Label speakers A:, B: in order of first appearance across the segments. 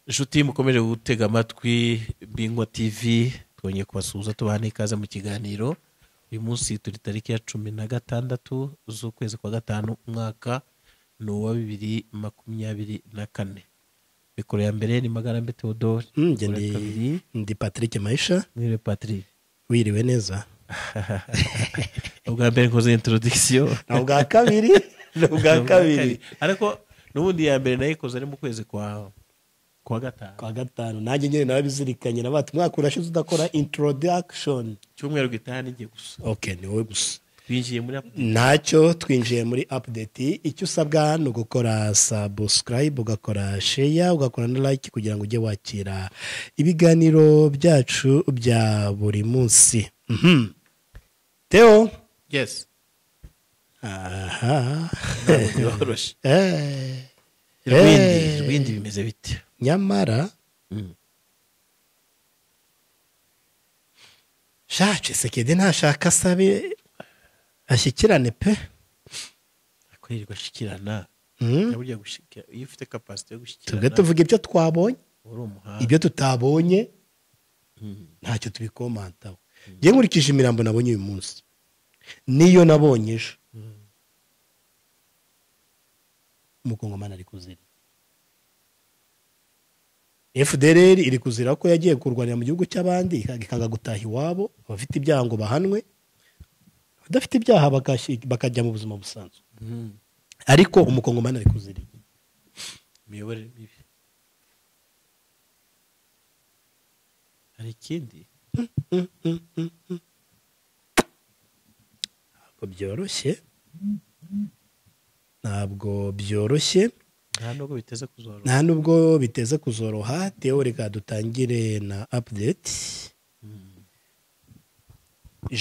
A: inshuti mukomeje gutega amatwi bingwa tv twongeye kubasuhuza tubaha n'ikaze mu kiganiro uyu munsi turi tariki ya cumi na gatandatu z'ukwezi kwa gatanu umwaka ni uwa bibiri makumyabiri na kane mikoro ya mbere ni magarambe theodore
B: Mm, njye
A: Mikoro ya kabiri
B: ndi, ndi patrick maisha
A: mwiriwe patrick
B: wiriwe neza
A: ubwa mbere nkoze introduction
B: ni ubwa kabiri ni ubwa kabiri
A: ariko n'ubundi iya mbere nayikoze ari mu kwezi kwa kwa gatanu
B: kwa gatanu nanjye nyine nababizirikanye na bati mwaka urashize udakora introduction
A: cyumweru gitaha n'igihe gusa
B: ok ni wowe gusa
A: twinjiye muri
B: ntacyo twinjiye muri update icyo usabwa ni ugukora subscribe ugakora share ugakora na like kugira ngo ujye wakira ibiganiro byacu bya buri munsi Mhm. teo
A: yes
B: aha
A: ntabwo byoroshye
B: Eh.
A: rwindi
B: Eh.
A: rwindi bimeze bite
B: nyamara sha cisekedi ntashaka asabe ashyikirane pe
A: ariko yirirwa ashikirana
B: Mm.
A: burya gushikira iyo ufite kapasite yo
B: tubwe
A: gushyikirana
B: tuvuga ibyo twabonye
A: uba uri umuhanga
B: ibyo tutabonye ntacyo tubikomantaho njye nkurikije imirambo nabonye uyu munsi niyo nabonye ejo umukongomani ari kuzira fdr iri kuzira ko yagiye kurwanira mu gihugu cy'abandi ikanga- ikanga gutaha iwabo abafite ibyaha ngo bahanwe abadafite ibyaha bakashyi- bakajya mu buzima busanzwe
A: Mhm.
B: ariko umukongomani ari kuzira
A: imiyoborere mibi hari ikindi
B: ntabwo byoroshye ntabwo byoroshye
A: nta nubwo biteze kuzorora
B: nta nubwo biteze kuzoroha tewo reka dutangire na apudeti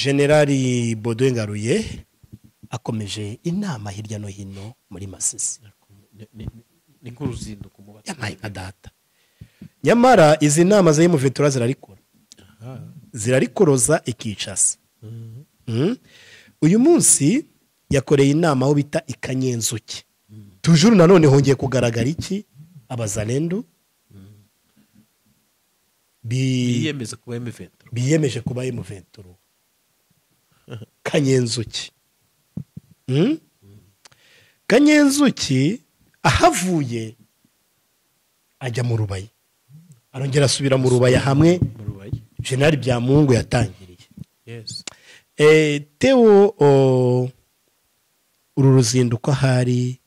B: generali bodo ngaruye akomeje inama hirya no hino muri masisi
A: Ni- ni- ni- ni nk'uruzinduko mu bato
B: yabaye nka data nyamara izi nama za emuventura zirarikora zirarikoroza ikicasa Mm. uyu munsi yakoreye inama aho bita ikanyenzuki tujuru nanone hongeye kugaragara iki abazarendu bi-
A: biyemeza kuba emivento
B: biyemeje kuba emuventuro kanyenzuki Mm? kanyenzuki ahavuye ajya mu rubaye arongera asubira mu rubaya hamwe
A: mu rubaye
B: jenali byamungu yatangiriye
A: yesi
B: Eh, tewo o, uru ruzinduko ahari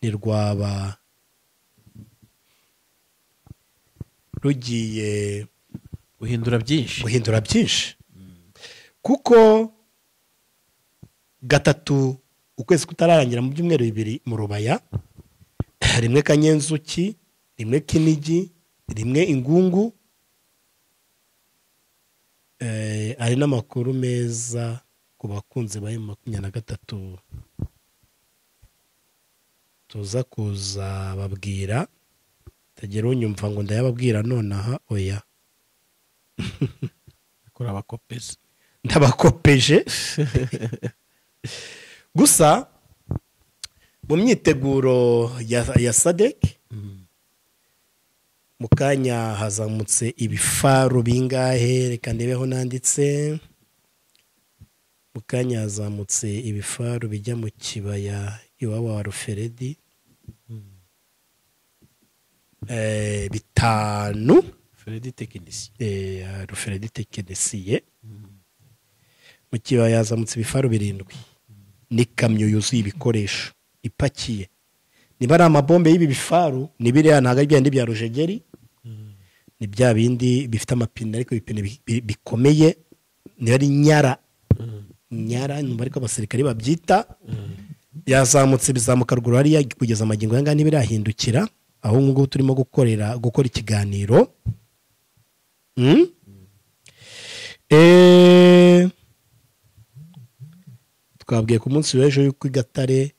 B: ntirwaba rugiye
A: guhindura byinshi
B: guhindura byinshi kuko gatatu ukwezi kutararangira mu byumweru bibiri mu rubaya rimwe kanyenzuki rimwe kinigi rimwe ingungu Eh, ari n'amakuru meza ku bakunzi ba emu makumyabiri na gatatu tuza kuza babwira utagera unyumva ngo ndayababwira nonaha oya
A: kuri abakopezi
B: ndabakopeje gusa mu myiteguro ya, ya sadek mu kanya hazamutse ibifaru bingahe reka ndebeho nanditse mu kanya hazamutse ibifaru bijya mu kibaya iwabo wa ruferedi Eh, bitanu
A: feredi tekinisiye
B: eh, ya ruferedi tekinisiye mu kibaya yazamutse ibifaru birindwi n'ikamyo yuzuye ibikoresho ipakiye niba ari amabombe y'ibi bifaru ni biriya ntabwo ari byandi bya rujegeri ni bya bindi bifite amapine ariko ibipine bi- bi- bikomeye niba ari nyara nyara numva ariko abasirikare babyita yazamutse bizamuka ruguru hariya kugeza amagingo aya ngaya ntibirahindukira aho ubu ngubu turimo gukorera gukora ikiganiro Mm? Eh, twabwiye ku munsi w'ejo y'uko i gatare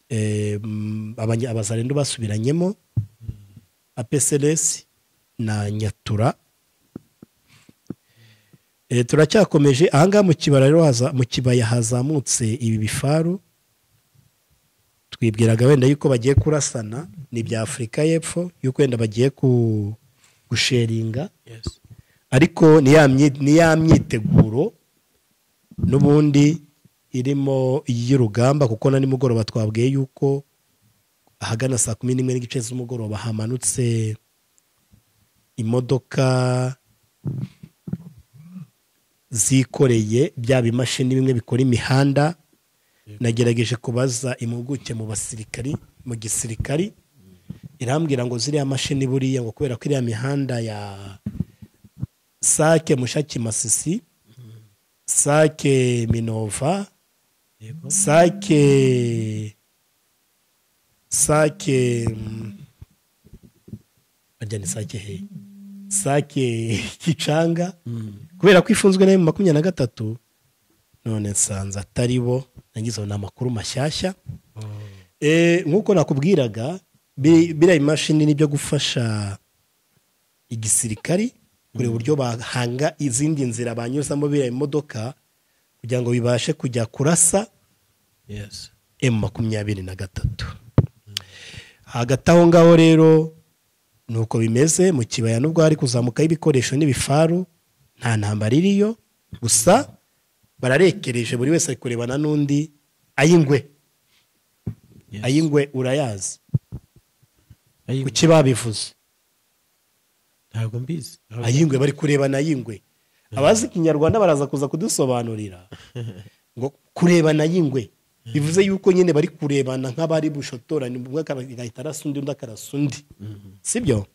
B: eh, mm, abanya- abazarendu basubiranyemo apeseresi na nyatura Eh, turacyakomeje ahangaha mu kibaya rero haza- mu kibaya hazamutse ibi bifaru twibwiraga wenda yuko bagiye kurasana ni ibya afurika y'epfo yuko wenda bagiye ku- gusheringa
A: Yes.
B: ariko ni ya myi- ni ya myiteguro n'ubundi irimo iy'urugamba kuko na nimugoroba twabwiye yuko ahagana saa kumi n'imwe n'igice z'umugoroba hamanutse imodoka zikoreye bya bimashini bimwe bikora imihanda nagerageje kubaza impuguke mu basirikari mu gisirikari irambwira ngo ziriya mashini buriya ngo kubera ko iriya mihanda ya sake mushaki masisi sake minova
A: Yego.
B: sake sake mm, barya ni sake he sake gicanga kubera ko ifunzwe nayo mu makumyabiri na gatatu none nsanze atari bo nagize ngo ni amakuru mashyashya Eh, nk'uko nakubwiraga bi- biriya imashini ni byo gufasha igisirikari kureba uburyo bahanga izindi nzira banyuzamo biriya imodoka kugira ngo bibashe kujya kurasa
A: Yes.
B: emu makumyabiri na gatatu hagati aho ngaho rero ni uko bimeze mu kibaya n'ubwo hari kuzamukaho ibikoresho n'ibifaru nta ntambara iriyo gusa bararekereje buri wese ari kurebana n'undi ay'ingwe
A: Yes.
B: ay'ingwe urayazi
A: Ayingwe.
B: kuki babivuze
A: ntabwo mbizi
B: ay'ingwe bari kurebana ay'ingwe abazi ikinyarwanda baraza kuza kudusobanurira ngo kurebana ay'ingwe bivuze yuko nyine bari kurebana nk'abari bushotorane umwe akara- agahita arasa undi undi akarasa undi sibyo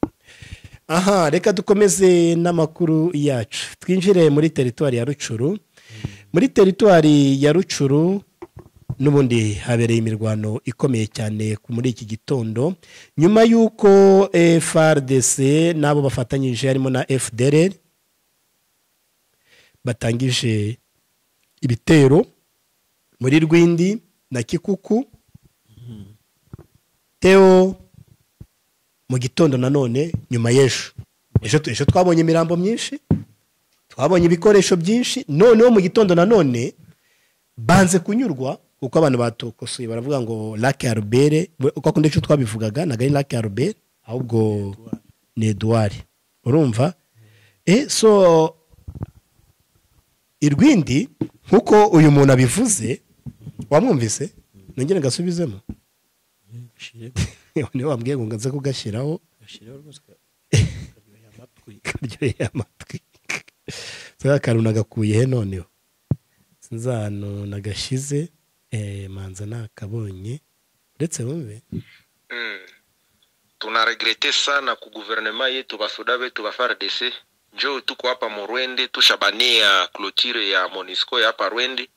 B: aha reka dukomeze n'amakuru yacu twinjire muri teritwari ya rucuru muri teritwari ya rucuru n'ubundi habereye imirwano ikomeye cyane ku- muri iki gitondo nyuma y'uko frdc n'abo bafatanyije harimo na fdr batangije ibitero muri rwindi na kikuku teo mu gitondo nanone nyuma y'ejo ejo ejo twabonye imirambo myinshi twabonye ibikoresho byinshi noneho mu gitondo nanone banze kunyurwa kuko abantu batokosoye baravuga ngo lake arubere uko akunda icyo twabivugaga ntabwo ari lake arubere ahubwo ni eduard urumva e so irwindi nk'uko uyu muntu abivuze wamwumvise nongere ngasubizemo niba wambwiye ngo nze kugashyiraho karyoheye amatwi zaka kantu nagakuye he noneho sinzi ahantu nagashyize eh, manza nakabonye uretse bumve
C: Mm. tunaregrete sana ku guvernema yetu basoda vetu ba FARDC njo tuko hapa Murwende tushabania clotire ya Monisco ya hapa Rwende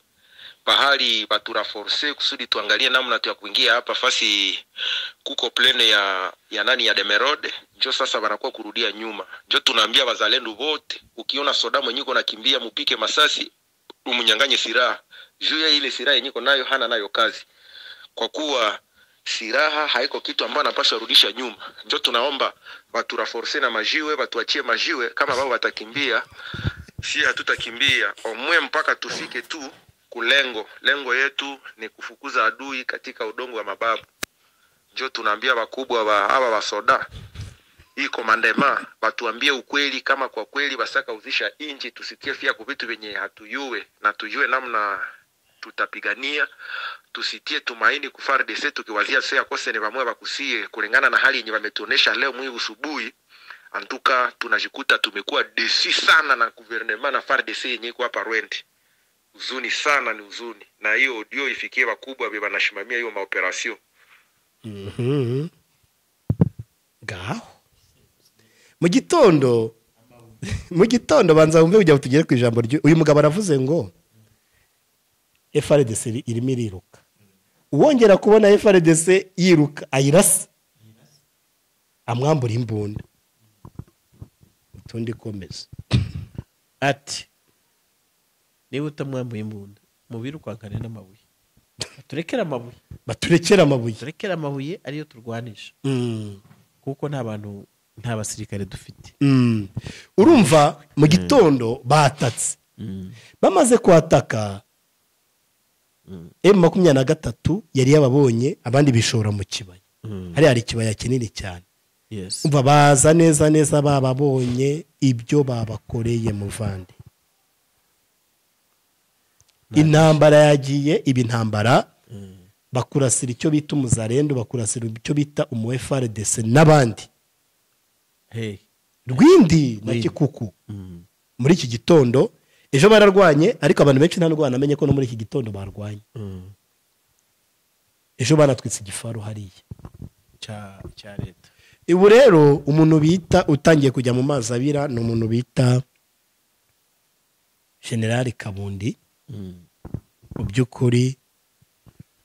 C: pahali baturaforce kusudi tuangalie namna tu ya kuingia hapa fasi kuko plene ya ya nani ya Demerode njo sasa wanakuwa kurudia nyuma njo tunaambia wazalendo wote ukiona soda mwenyiko nakimbia mupike masasi umunyanganye silaha juu ya ile silaha yenyiko nayo hana nayo kazi kwa kuwa silaha haiko kitu ambayo anapaswa rudisha nyuma. Ndio tunaomba waturaforse na majiwe, watuachie majiwe. Kama wao watakimbia, si hatutakimbia omwe mpaka tufike tu kulengo. Lengo yetu ni kufukuza adui katika udongo wa mababu. Ndio tunaambia wakubwa wa hawa wasoda hii komandema watuambie ukweli, kama kwa kweli basaka uzisha inji, tusitie fia ku vitu vyenye hatuyue na tujue namna tutapigania tusitie tumaini ku FARDC tukiwazia se akose ni vamwe vakusie kulingana na hali yenye wametuonesha leo mwii usubuhi antuka tunajikuta tumekuwa desi sana na guvernema na FARDC yenye iko hapa Rwende uzuni sana ni uzuni na hiyo audio ifikie wakubwa vye vanashimamia hiyo maoperasio
B: Mhm. ngaho mu gitondo mu gitondo banza wumve kugira ngo tugere ku ijambo ryu uyu mugabo aravuze ngo frdc irimo iriruka uwongera kubona frdc yiruka ayirasa amwambura imbunda utundi komeza
A: ati niba utamwambuye imbunda mubirukankane n'amabuye turekere amabuye
B: baturekere amabuye
A: turekere amabuye ariyo turwanisha
B: Mm.
A: kuko nta bantu nta basirikare dufite
B: Mm. urumva mu gitondo batatse bamaze kuhataka emu makumyabiri na gatatu yari yababonye abandi bishora mu kibaya hariya hari ikibaya kinini cyane
A: yesi
B: umva baza neza neza bababonye ibyo babakoreye muvande intambara yagiye iba intambara bakurasira icyo bita umuzarendo bakurasira icyo bita umuefaredese n'abandi
A: hey
B: rwindi na
A: Rwindi.
B: gikuku muri iki gitondo ejo bararwanye ariko abantu benshi nta ndwara namenye ko no muri iki gitondo barwanye
A: Mm.
B: ejo banatwitse igifaru hariya
A: cya cya leta
B: ubu rero umuntu bita utangiye kujya mu mazi abira ni umuntu bita generali kabundi
A: Mm.
B: mu by'ukuri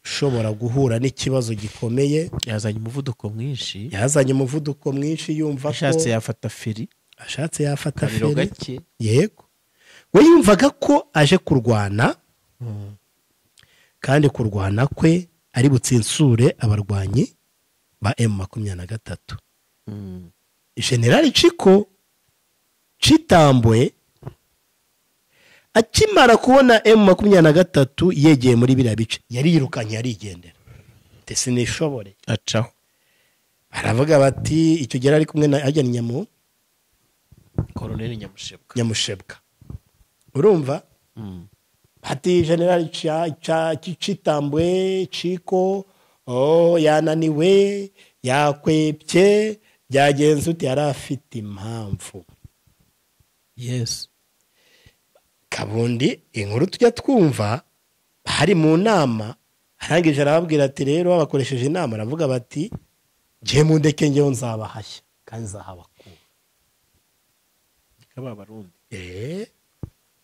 B: ushobora guhura n'ikibazo gikomeye
A: yazanye umuvuduko mwinshi
B: yazanye umuvuduko mwinshi yumva ko
A: ashatse yafata feri
B: ashatse yafata
A: kabiro
B: feri
A: gake
B: yego we yumvaga ko aje kurwana kandi kurwana kwe ari butsinsure abarwanyi ba emu makumyabiri na gatatu
A: Mm.
B: generali ciko citambwe akimara kubona emu makumyabiri na gatatu yegeye muri biriya bice yari yirukanye yarigendera ndetse nishobore
A: acaho
B: baravuga bati icyo gihe yari ari kumwe na ajyanye nyamu
A: koroneri nyamushebwa
B: nyamushebwa urumva
A: Mm.
B: hati generali ca- ca- ci- citambwe ciko oh, yananiwe yakwepye byagenze uti yari afite impamvu
A: yes
B: kabundi inkuru tujya twumva hari mu nama arangije arababwira ati rero babakoresheje inama aravuga bati ngiye mu ndeke ngewe nzabahashya kandi nzahabakura
A: kaba abarundi
B: Eh,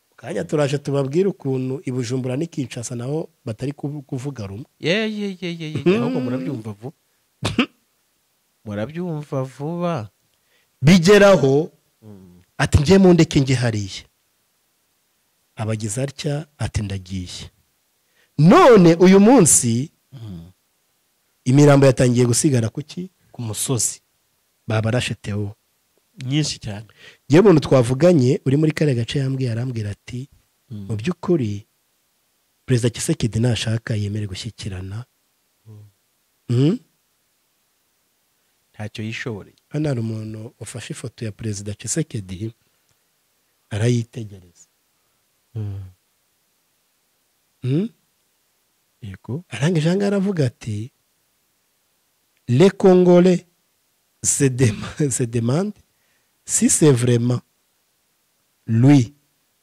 B: mu kanya turaje tubabwire ukuntu i bujumbura n'i kinshasa naho batari kuvu- kuvuga rumwe
A: ye ye ye ye ye ahubwo murabyumva vuba murabyumva vuba
B: bigeraho
A: Mm.
B: ati njye mu ndeke njye hariya abagize atya ati ndagiye none uyu munsi imirambo yatangiye gusigara ku ki ku musozi babarashe tewo
A: nyinshi cyane
B: yewe umuntu twavuganye uri muri kariya gace yambwiye arambwira ati mu by'ukuri perezida kisekedi nashaka yemere gushyikirana Mm?
A: ntacyo yishoboreye
B: hano hari umuntu ufashe ifoto ya perezida kisekedi arayitegereza Mm?
A: yego
B: arangije aha ngaha aravuga ati le congole se dema- se demande si c'est vraiment lui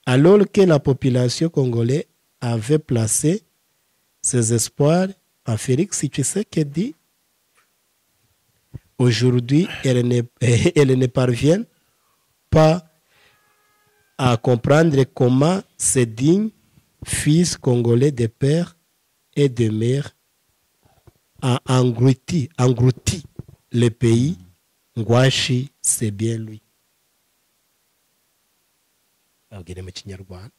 B: alors que la population congolaise avait placé ses espoirs en Félix Tshisekedi aujourd'hui elle ne, elle ne parvient pas à comprendre comment ces dignes fils congolais de père et de mère a englouti, englouti le pays. Ngwashi, c'est bien lui. Abwire mu kinyarwanda.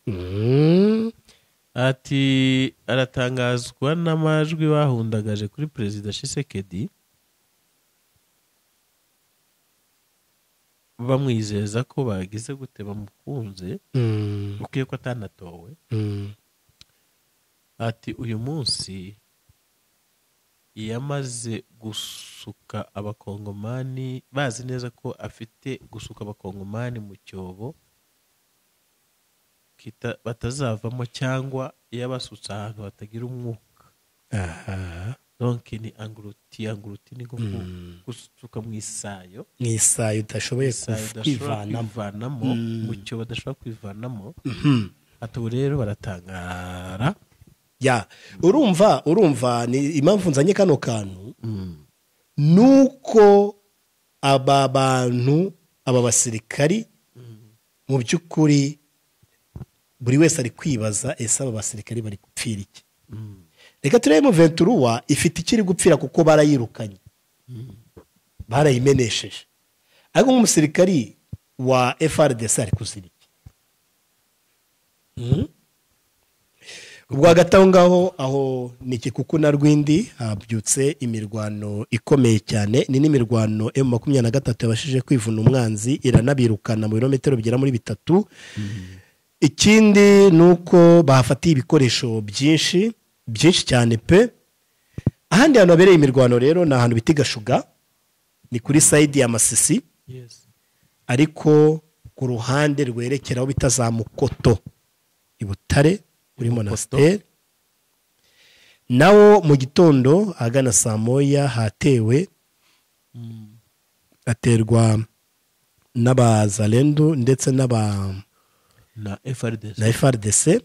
B: Mm.
A: ati aratangazwa n'amajwi bahundagaje kuri perezida shisekedi bamwizeza ko bagize gute bamukunze
B: Mm.
A: ukwiye ko atanatowe
B: Mm.
A: ati uyu munsi yamaze gusuka abakongomani bazi neza ko afite gusuka abakongomani mu cyobo kita- batazavamo cyangwa yabasutse ahantu hatagira umwuka
B: Aha.
A: donke ni anguruti anguruti ni nko ku-
B: Mm.
A: gusuka mu isayo
B: Mu isayo udashoboye
A: isayo
B: kuv-
A: udashobora
B: kwivanamo.
A: kwivanamo
B: Mm.
A: mu cyobo adashobora kwivanamo
B: Mhm.
A: ati ubu rero baratangara
B: Ya, urumva, urumva ni impamvu nzanye kano kantu.
A: Mm.
B: nuko aba bantu aba basirikari mu by'ukuri buri wese ari kwibaza ese aba basirikari bari gupfira iki
A: Mm.
B: reka turebe venturuwa ifite ikiri gupfira kuko barayirukanye barayimenesheje ariko nk'umusirikari wa frdc ari kuzira iki Mhm. rwagati aho ngaho aho ni ikikuku na rwindi habyutse imirwano ikomeye cyane ni n'imirwano emu makumyabiri na gatatu yabashije kwivuna umwanzi iranabirukana mu birometero bigera muri bitatu ikindi ni uko bahafatiye ibikoresho byinshi byinshi cyane pe ahandi hantu habereye imirwano rero ni ahantu bita gashuga ni kuri sayidi ya masisi ariko ku ruhande rwerekera aho bita za mukoto i butare kuri monasiteri nawo mu gitondo ahagana saa moya hatewe haterwa n'abazarendu ndetse n'aba
A: na frdc
B: na frdc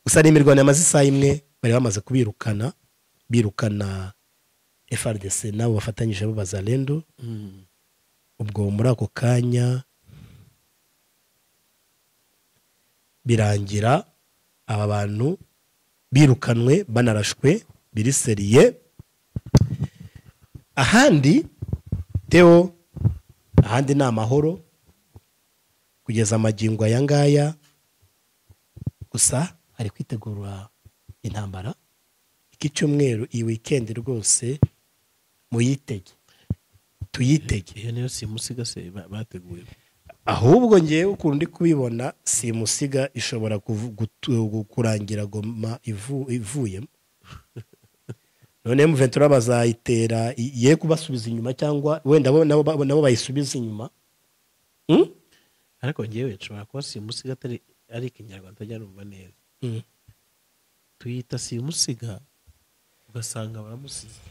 B: gusa ni imirwano yamaze isaha imwe bari bamaze kubirukana birukana frdc nabo bafatanyije bo bazarendu
A: Mm.
B: ubwo muri ako kanya birangira aba bantu birukanwe banarashwe biriseriye ahandi teo ahandi ni amahoro kugeza amagingo aya ngaya gusa hari kwitegura intambara iki cyumweru iyi wikendi rwose muyitege tuyitege
A: iyo niyo simusigase ba- bateguye
B: ahubwo ngewe ukuntu ndi kubibona simusiga ishobora kuvu- gutu- gu- kurangira goma ivu- ivuyemo none muventura bazayitera i- ye kubasubiza inyuma cyangwa wenda bo- nabo ba- nabo bayisubize inyuma Hmm?
A: ariko ngewe nshobora kuba simusiga atari ari ikinyarwanda ntajya numva neza
B: Hmm.
A: tuyita simusiga ugasanga baramusize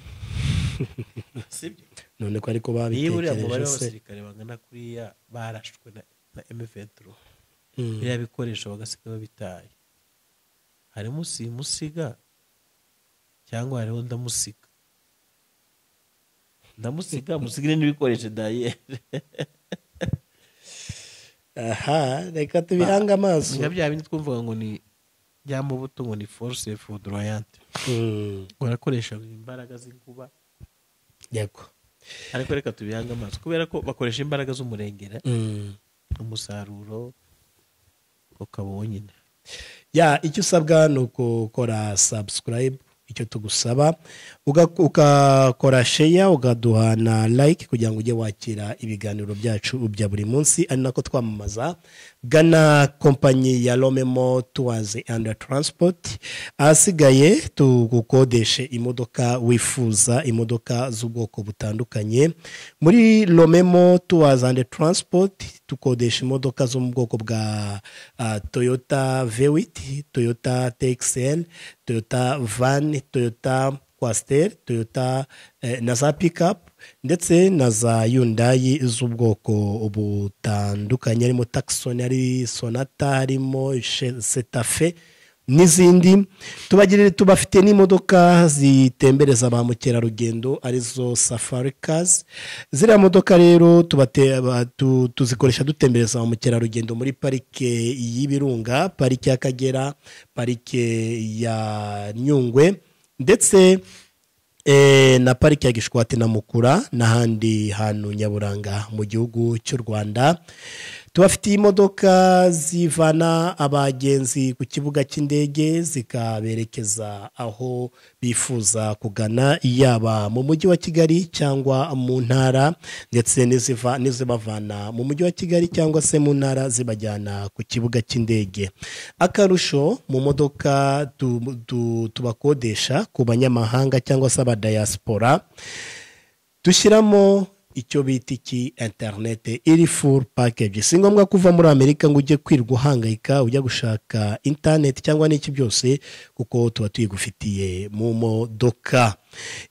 A: sibyo
B: none ko ariko
A: niba uriya mubare
B: babitekereje se
A: w'abasirikare bangana kuriya barashwe na, na mventuro
B: Hmm.
A: biriya bikoresho bagasiga babitaye harimo simusiga cyangwa hariho ndamusiga ndamusiga musigire n'ibikoresho dayere
B: aha reka tubihange amaso
A: nka bya bindi twumvaga ngo ni bya mubuto ngo ni force foudroyante
B: Hmm.
A: barakoresha imbaraga z'inkuba
B: yego
A: ariko reka tubihange amaso kubera ko bakoresha imbaraga z'umurengera
B: Hmm.
A: umusaruro ukaba wonyine
B: ya icyo usabwa ni ukukora subscribe icyo tugusaba uga- ugakora sheya ukaduha na like kugira ngo ujye wakira ibiganiro byacu bya buri munsi ari nako twamamaza gana kompanyi ya romemo tuwazi andi transport ahasigaye tugukodeshe imodoka wifuza imodoka z'ubwoko butandukanye muri romemo tuwazi andi transport tukodesha imodoka zo mu bwoko bwa ah, toyota vewiti toyota texel toyota van toyota kwasiteri toyota eh, na za pikapu ndetse na za yundayi z'ubwoko butandukanye harimo takisoni hari sonata harimo she- setafe n'izindi tubagirire tubafite n'imodoka zitembereza ba mukerarugendo arizo safari kazi ziriya modoka rero tubate- ba- tu- tuzikoresha dutembereza ba mukerarugendo muri parike y'ibirunga parike y'akagera parike ya nyungwe ndetse eh, na pariki ya gishwati na mukura n'ahandi hantu nyaburanga mu gihugu cy'u rwanda tubafitiye imodoka zivana abagenzi ku kibuga cy'indege zikaberekeza aho bifuza kugana yaba mu mujyi wa kigali cyangwa mu ntara ndetse n'iziva- n'izibavana mu mujyi wa kigali cyangwa se mu ntara zibajyana ku kibuga cy'indege akarusho mu modoka tu- tu- tubakodesha ku banyamahanga cyangwa se abadayasipora dushyiramo icyo bita iki interinete iri full package si ngombwa kuva muri amerika ngo ujye kwirwa uhangayika ujya gushaka interineti cyangwa n'iki byose kuko tuba tuyigufitiye mu modoka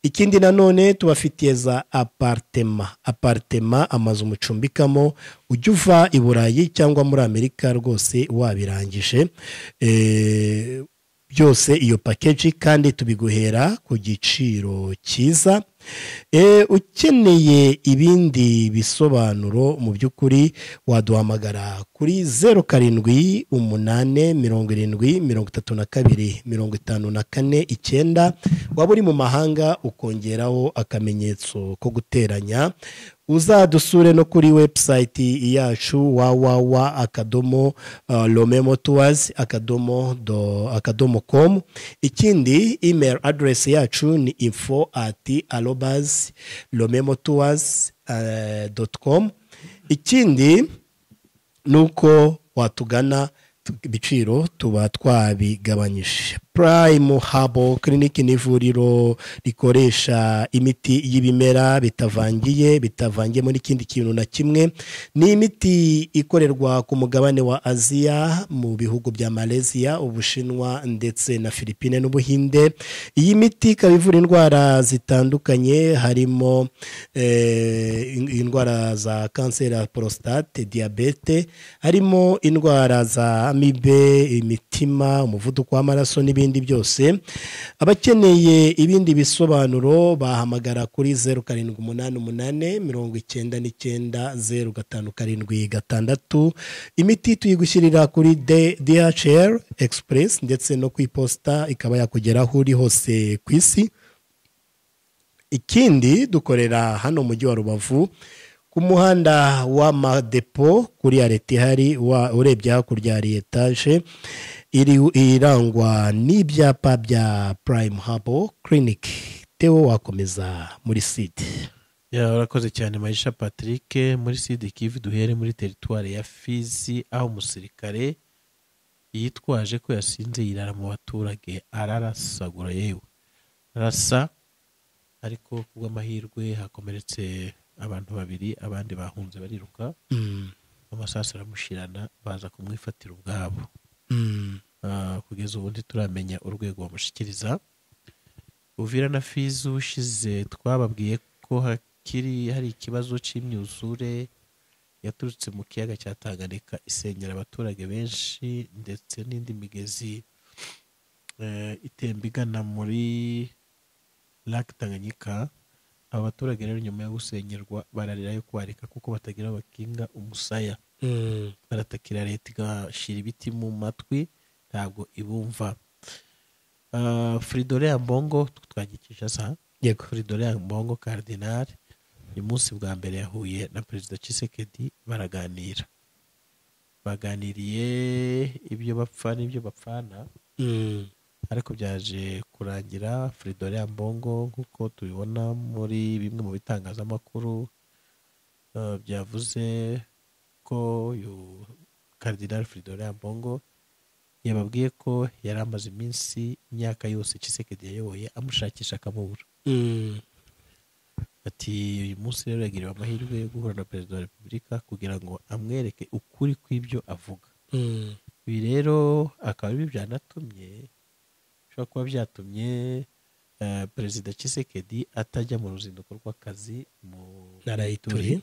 B: ikindi nanone tubafitiye za apartema apartema amazu mucumbikamo ujya uva i burayi cyangwa muri amerika rwose wabirangije Eh, byose iyo pakeji kandi tubiguhera ku giciro cyiza e, ukeneye ibindi bisobanuro mu by'ukuri waduhamagara kuri zeru karindwi umunane mirongo irindwi mirongo itatu na kabiri mirongo itanu na kane icyenda waba uri mu mahanga ukongeraho akamenyetso ko guteranya uzadusure no kuri webusayiti yacu wawawa akadomo romemo tuwazi akadomo do akadomo komu ikindi email aderesi yacu ni info ati arobazi romemo tuwazi doti komu ikindi ni uko watugana ibiciro tuba twabigabanyije purayimu habo kiriniki ni ivuriro rikoresha imiti y'ibimera bitavangiye bitavangiyemo n'ikindi kintu na kimwe ni imiti ikorerwa ku mugabane wa aziya mu bihugu bya malaysia ubushinwa ndetse na philippine n'ubuhinde iyi miti ikaba ivura indwara zitandukanye harimo eh, in- indwara za kanseri ya porositate diyabete harimo indwara za amibe imitima umuvuduko w'amaraso n'ibindi byose abakeneye ibindi bisobanuro bahamagara kuri zeru karindwi umunani umunani mirongo icyenda n'icyenda zeru gatanu karindwi gatandatu imiti tuyigushyirira kuri de- DHL Express ndetse no ku iposita ikaba yakugeraho uri hose ku isi ikindi dukorera hano mu mujyi wa rubavu ku muhanda w'amadepo kuri areta ihari wa- urebye hakurya hari etaje iri- irangwa n'ibyapa bya purayimu habo kiriniki tewo wakomeza muri site
A: Ya, urakoze cyane mayisha patrick muri sidi kivu duhere muri teritwari ya fizi aho umusirikare yitwaje ko yasinze yirara mu baturage ararasagura yewe arasa ariko kubw'amahirwe hakomeretse abantu babiri abandi bahunze bariruka amasasu aramushirana baza kumwifatira ubwabo Ah, kugeza ubundi turamenya urwego bamushikiriza uvira na fizi ushize twababwiye ko hakiri hari ikibazo cy'imyuzure yaturutse mu kiyaga cya Tanganyika isenyera abaturage benshi ndetse n'indi migezi eh, itemba igana muri lake Tanganyika aba baturage rero nyuma yo gusenyerwa bararira yo kwarika kuko batagira bakinga umusaya baratakira leta igashira ibiti mu matwi ntabwo ibumva Ah, Fridolin Ambongo twagikisha sa
B: yego
A: Fridolin Ambongo Cardinal uyu munsi bwa mbere yahuye na Perezida Tshisekedi baraganira baganiriye ibyo bapfa n'ibyo bapfana ariko byaje kurangira Fridolin Ambongo nk'uko tubibona muri bimwe mu bitangazamakuru eh, byavuze ko uyu Cardinal Fridolin Ambongo yababwiye ko yari amaze iminsi imyaka yose Tshisekedi yayoboye amushakisha akamubura ati uyu munsi rero yagiriwe amahirwe yo guhura na perezida wa repubulika kugira ngo amwereke ukuri kw'ibyo avuga ibi rero akaba ari byo byanatumye bishobora kuba byatumye eh, perezida Tshisekedi atajya mu ruzinduko rw'akazi mu
B: narayituri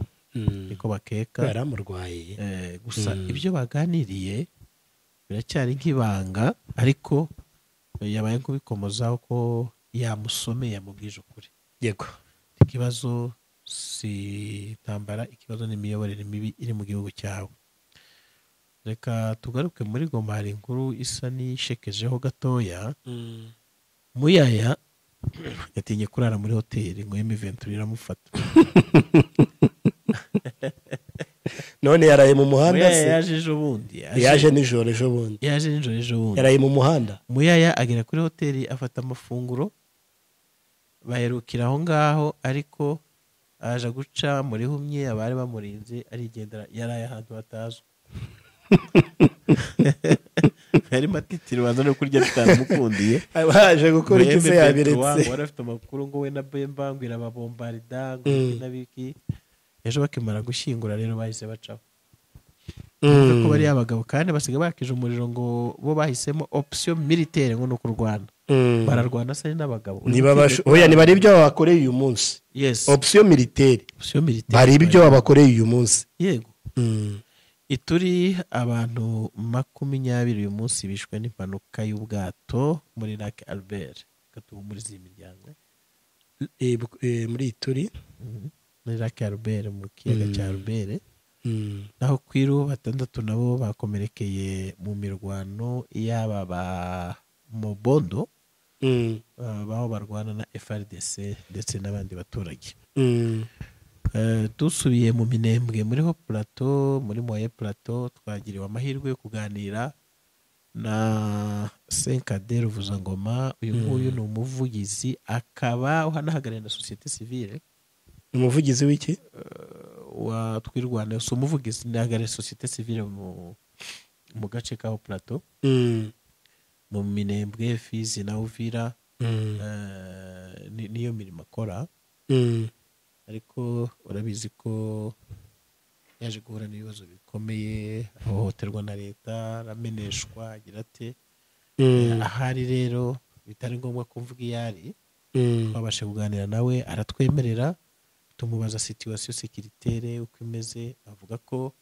A: niko bakeka
B: baramurwaye
A: Eh, gusa
B: Mm.
A: ibyo baganiriye biracyari nk'ibanga ariko eh, yabaye kubikomozaho ko yamusomeye yamubwije ukuri
B: yego
A: ikibazo si intambara ikibazo n'imiyoborere mibi iri mu gihugu cyawe reka tugaruke muri goma hari inkuru isa n'ishekejeho gatoya muyaya yatinye kurara muri hoteli ngo y'imiventura iramufata
B: none yaraye mu muhanda
A: muyaya
B: se
A: yaje ejo bundi yaje-
B: yaje nijoro ejo bundi
A: yaje nijoro ejo bundi
B: yaraye mu muhanda
A: muyaya agera kuri hoteli afata amafunguro baherukira aho ngaho ariko aje guca muri humye abari bamurinze arigendera yaraye ahantu hatazwi harimo atitira baza no kurya bitamukundiye
B: aba yaje gukora iki se
A: Bembe
B: yabiretse
A: Petro wari afite amakuru ngo we na Bemba ngo irababombarida ngo
B: Mm.
A: iki na biki ejo bakimara gushyingura rero bahise bacaho
B: Mm.
A: ko bariya bagabo kandi basiga bakije umuriro ngo bo bahisemo option militaire ngo ni uku rwanda
B: Mm.
A: bararwana se n'abagabo
B: niba basho oya niba ari ibyo babakoreye uyu munsi
A: yes
B: opsiyo militeri
A: option militaire
B: hari ibyo babakoreye uyu munsi
A: yego ituri abantu makumyabiri uyu munsi bishwe n'impanuka y'ubwato muri Lac Albert gatuhumuriza iyi miryango
B: Eh, bu- eh, muri iyi turi
A: Mhm. muri Lac Albert mu kiyaga
B: Mm.
A: cya Albert naho kwiru batandatu nabo bakomerekeye mu mirwano y'aba ba Mobondo ah, baho barwana na FRDC ndetse n'abandi baturage Eh, dusubiye mu minembwe muriho plateau muri moye plateau twagiriwe amahirwe yo kuganira na senkade ruvuzangoma uyu nguyu ni umuvugizi akaba uhanahagarariye na sosiyete sivile
B: umuvugizi w'iki
A: wa twirwanda si umuvugizi nahagarariye sosiyete sivile mu mu gace ka plateau
B: Mm,
A: mu minembwe fizi na uvira
B: mm,
A: eh, ni- niyo mirimo akora
B: mm,
A: ariko urabizi ko yaje guhura n'ibibazo bikomeye ahohoterwa na leta arameneshwa agira ate
B: mm,
A: ahari rero bitari ngombwa kumvuga iyo ari
B: mm,
A: twabashe kuganira nawe aratwemerera tumubaza situwasiyo sekiritere uko imeze avuga ko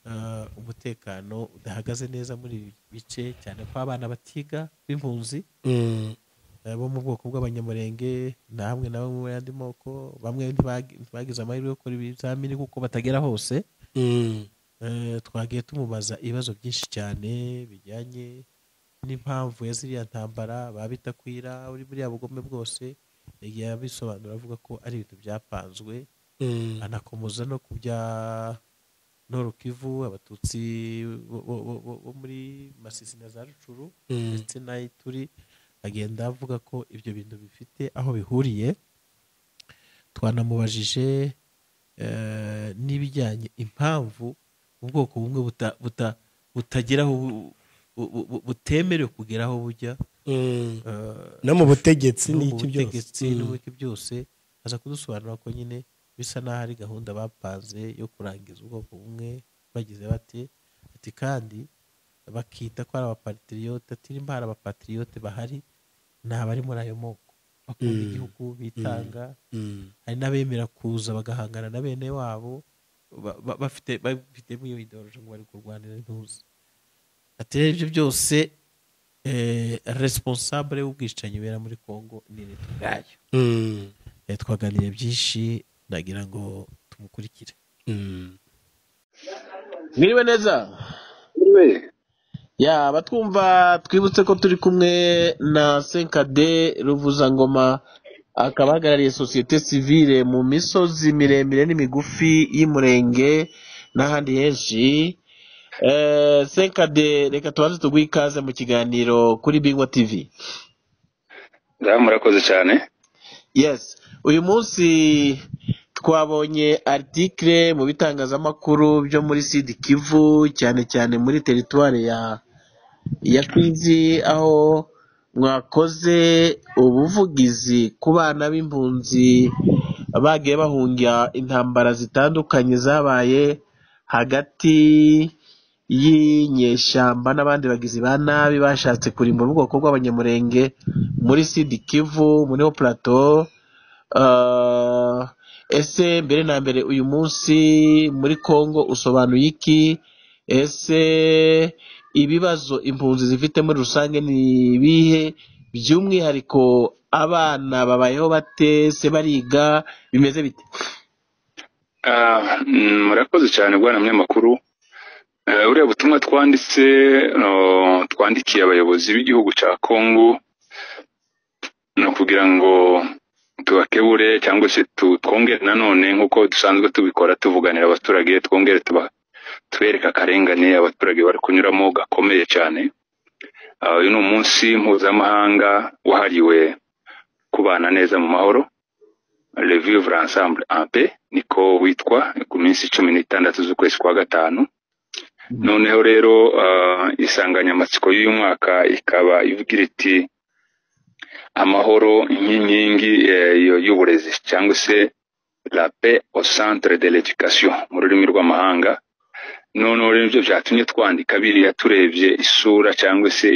A: ah, umutekano udahagaze neza muri ibi bice cyane ko abana batiga b'impunzi
B: mm,
A: eh, bo mu bwoko bw'abanyamurenge na hamwe na bamwe mu yandi moko bamwe ntibagi- ntibagize amahirwe yo gukora ibizamini kuko batagera hose
B: mm,
A: Eh, twagiye tumubaza ibibazo byinshi cyane bijyanye n'impamvu ya ziriya ntambara babitakwira uri buriya bugome bwose yagiye abisobanura avuga ko ari ibintu byapanzwe
B: mm,
A: anakomeza no ku bya noro kivu abatutsi bo- bo- bo- bo- bo muri masisi na za rucuru
B: mm,
A: ndetse n'ayo turi agenda avuga ko ibyo bintu bifite aho bihuriye twanamubajije eh, n'ibijyanye impamvu ubwoko bumwe buta- buta- butageraho bu- bu- bu- bu- butemerewe kugeraho bujya
B: mm.
A: eh,
B: no mu butegetsi
A: no mu
B: n'iki
A: butegetsi
B: byose
A: no
B: Mm,
A: mu iki byose aza kudusobanura ko nyine bisa n'aho ari gahunda bapanze yo kurangiza ubwoko bumwe bagize bate ati kandi bakita ko ari abapatiriyote ati nimba hari abapatiriyote bahari ni abari muri ayo moko bakunda
B: Mm.
A: igihugu bitanga
B: mm,
A: hari n'abemera kuza bagahangana na bene wabo ba- ba- bafite babifitemo iyo ideoloji ngo bari kurwanira intuzi ati rero ibyo byose eh, responsable w'ubwicanyi bera muri congo ni leta ubwayo
B: mm,
A: Eh, twaganiriye byinshi ndagira ngo tumukurikire
B: mm.
D: mwiriwe neza
C: we
D: ya abatwumva twibutse ko turi kumwe na senkade ruvuzangoma akaba ahagarariye sosiyete sivile mu misozi miremire n'imigufi y'umurenge n'ahandi henshi Eh, senkade reka tubanze tuguhe ikaze mu kiganiro kuri bingwa tivi
C: ngaha murakoze cyane
D: yes uyu munsi twabonye article mu bitangazamakuru byo muri sud kivu cyane cyane muri teritwari ya ya kwizi aho mwakoze ubuvugizi ku bana b'impunzi bagiye bahungira intambara zitandukanye zabaye hagati y'inyeshyamba n'abandi bagizi ba nabi bashatse kurimbura ubwoko bw'abanyamurenge muri sud kivu muri plato ese mbere na mbere uyu munsi muri congo usobanuye iki ese ibibazo impunzi zifite muri rusange ni ibihe by'umwihariko abana babayeho bate se bariga bimeze bite
E: Ah, mm, murakoze cyane bwana munyamakuru Eh, buriya butumwa twanditse no, twandikiye abayobozi b'igihugu cya kongo ni ukugira ngo tubakebure cyangwa se tu- twongere nanone nk'uko dusanzwe tubikora tuvuganira abaturage twongere tuba tubereka akarengane abaturage bari kunyuramo gakomeye cyane Ah, uyu ni umunsi mpuzamahanga wahariwe kubana neza mu mahoro revivre ensemble en paix niko witwa ku minsi cumi n'itandatu z'ukwezi kwa gatanu noneho rero ah, insanganyamatsiko y'uyu mwaka ikaba ivugira iti amahoro nk'inkingi eh, yo- y'uburezi cyangwa se la paix au centre de l'éducation mu rurimi rw'amahanga noneho rero ibyo byatumye twandika biriya turebye isura cyangwa se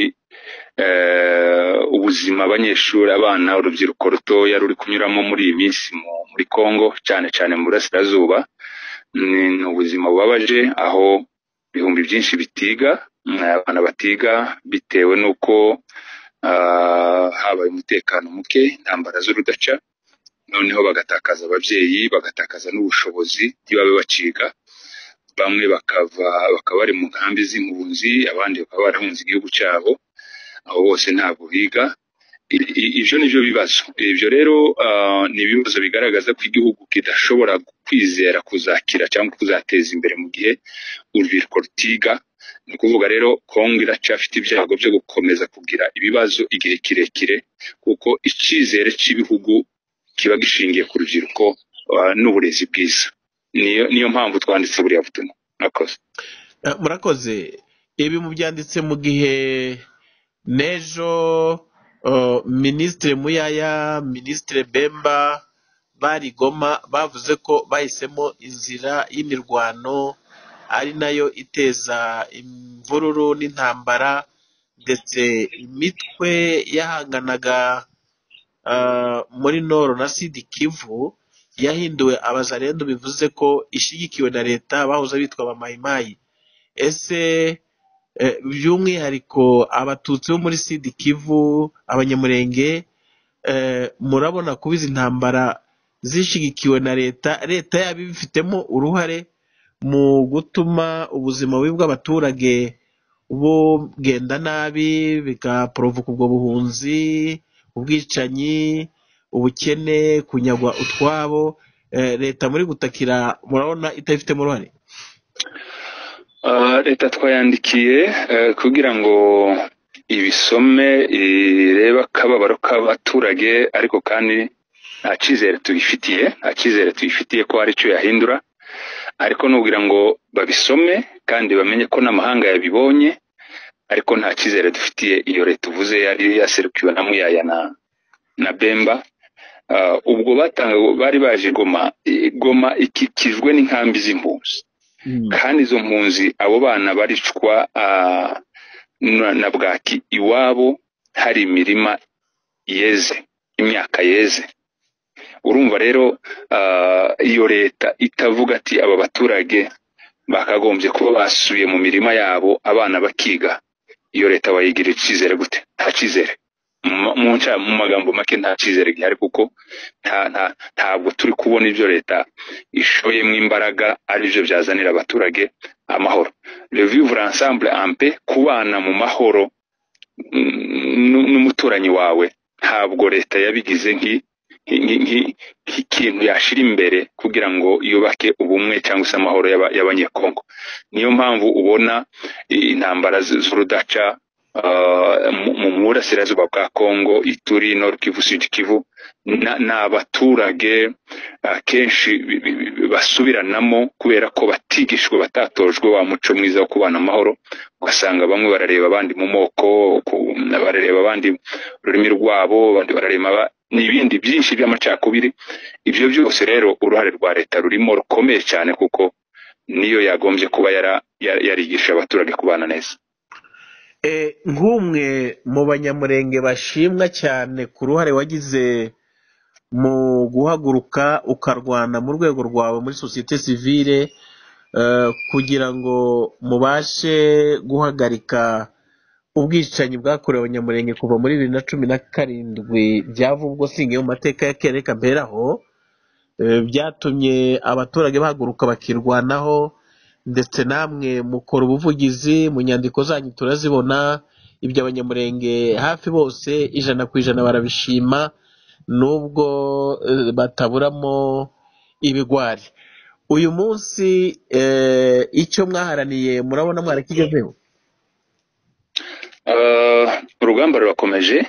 E: eh, ubuzima abanyeshuri abana urubyiruko rutoya ruri kunyuramo muri iyi minsi mu- muri congo cyane cyane mu burasirazuba ni ni ubuzima bubabaje aho ibihumbi byinshi bitiga mm, abana batiga bitewe n'uko ah, habaye umutekano muke intambara z'urudaca noneho bagatakaza ababyeyi bagatakaza n'ubushobozi ntibabe baciga bamwe bakava bakaba bari mu nkambi z'impunzi abandi bakaba barahunze igihugu cyabo aho bose ntabwo biga I- i- ibyo ni byo bibazo ibyo rero ah, ni ibibazo bigaragaza ko igihugu kidashobora kwizera kuzakira cyangwa kuzateza imbere mu gihe urubyiruko rutiga ni ukuvuga rero kongo iracyafite ibyago byo gukomeza kugira ibibazo igihe kirekire kuko icyizere cy'ibihugu kiba gishingiye ku rubyiruko ah, n'uburezi bwiza niyo niyo mpamvu twanditse buriya butumwa murakoze
D: Eh, murakoze ibi mubyanditse mu gihe n'ejo uh, minisitiri muyaya minisitiri bemba bari goma bavuze ko bahisemo inzira y'imirwano ari nayo iteza imvururu n'intambara ndetse imitwe yahanganaga ah, muri noro na sidi kivu yahinduwe abazarendo bivuze ko ishyigikiwe na leta bahoze bitwa abamayimayi ese eh, by'umwihariko abatutsi bo muri sidi kivu abanyamurenge eh, murabona kuba izi ntambara zishyigikiwe na leta leta yaba ibifitemo uruhare mu gutuma ubuzima bubi bw'abaturage bugenda nabi bigaporovoka ubwo buhunzi ubwicanyi ubukene kunyagwa utwabo eh, leta muri gutakira murabona itabifitemo uruhare
E: Ah, leta twayandikiye eh, kugira ngo ibisome irebe akababaro k'abaturage ariko kandi nta cyizere tuyifitiye nta cyizere tuyifitiye ko hari icyo yahindura ariko nugira ngo babisome kandi bamenye ko n'amahanga yabibonye ariko nta cyizere dufitiye iyo leta uvuze yari yaserukiwe na muyaya na, na bemba Ah, ubwo batanga bari baje i goma i- goma ikikijwe n'inkambi z'impunzi kandi izo mpunzi abo bana baricwa ah, na na bwaki iwabo hari imirima yeze imyaka yeze urumva rero ah, iyo leta itavuga ati aba baturage bakagombye kuba basubiye mu mirima yabo abana bakiga iyo leta bayigirira icyizere gute nta cyizere mu ma- mu nca- mu magambo make nta cyizere gihari kuko nta nta ntabwo turi kubona ibyo leta ishoyemo imbaraga aribyo byazanira abaturage amahoro revivre ensemble en paix kubana mu mahoro mm, nu- n'umuturanyi wawe ntabwo leta yabigize nki nki- nki- nk'ikintu yashyira imbere kugira ngo yubake ubumwe cyangwa se amahoro y'aba- y'abanyekongo niyo mpamvu ubona i- intambara z- z'urudaca ah, mu- mu burasirazuba bwa kongo ituri nord kivu sud kivu na- ni abaturage akenshi bi- bi- bi- basubiranamo kubera ko batigishwe batatojwe wa muco mwiza wo kubana amahoro ugasanga bamwe barareba abandi mu moko ku- barareba abandi mu rurimi rwabo abandi barareba aba- n'ibindi byinshi by'amacakubiri ibyo byose rero uruhare rwa leta rurimo rukomeye cyane kuko niyo yagombye kuba yara- yara- yarigisha abaturage kubana neza
D: Eh, nk'umwe mu banyamurenge bashimwa cyane ku ruhare wagize mu guhaguruka ukarwana mu rwego rwawe muri sosiyete sivile eh, kugira ngo mubashe guhagarika ubwicanyi bwakorewe abanyamurenge kuva muri bibiri na cumi na karindwi byavubwo singiye mu mateka ya kera reka mberaho Eh, byatumye abaturage bahaguruka bakirwanaho ndetse namwe mukora ubuvugizi mu nyandiko zanyu turazibona ibyo abanyamurenge hafi bose ijana ku ijana barabishima nubwo eh, bataburamo ibigwari uyu munsi eh, icyo mwaharaniye murabona mwarakigezeho
E: Ah, urugamba rurakomeje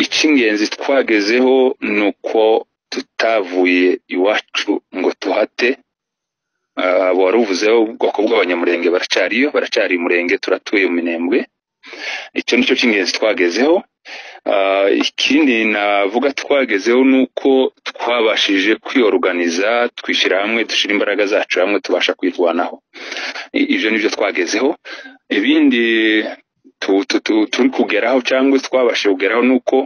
E: icy'ingenzi twagezeho ni uko tutavuye iwacu ngo tuhate Ah, waruvuzeho ubwoko bw'abanyamurenge baracyariyo baracyari umurenge turatuye mu minembwe icyo nicyo cy'ingenzi twagezeho Ah, ikindi navuga twagezeho ni uko twabashije kwiyoruganiza twishyira hamwe dushyira imbaraga zacu hamwe tubasha kwirwanaho I- ibyo ni byo twagezeho ibindi tu- tu- tu- turi kugeraho cyangwa twabashije kugeraho ni uko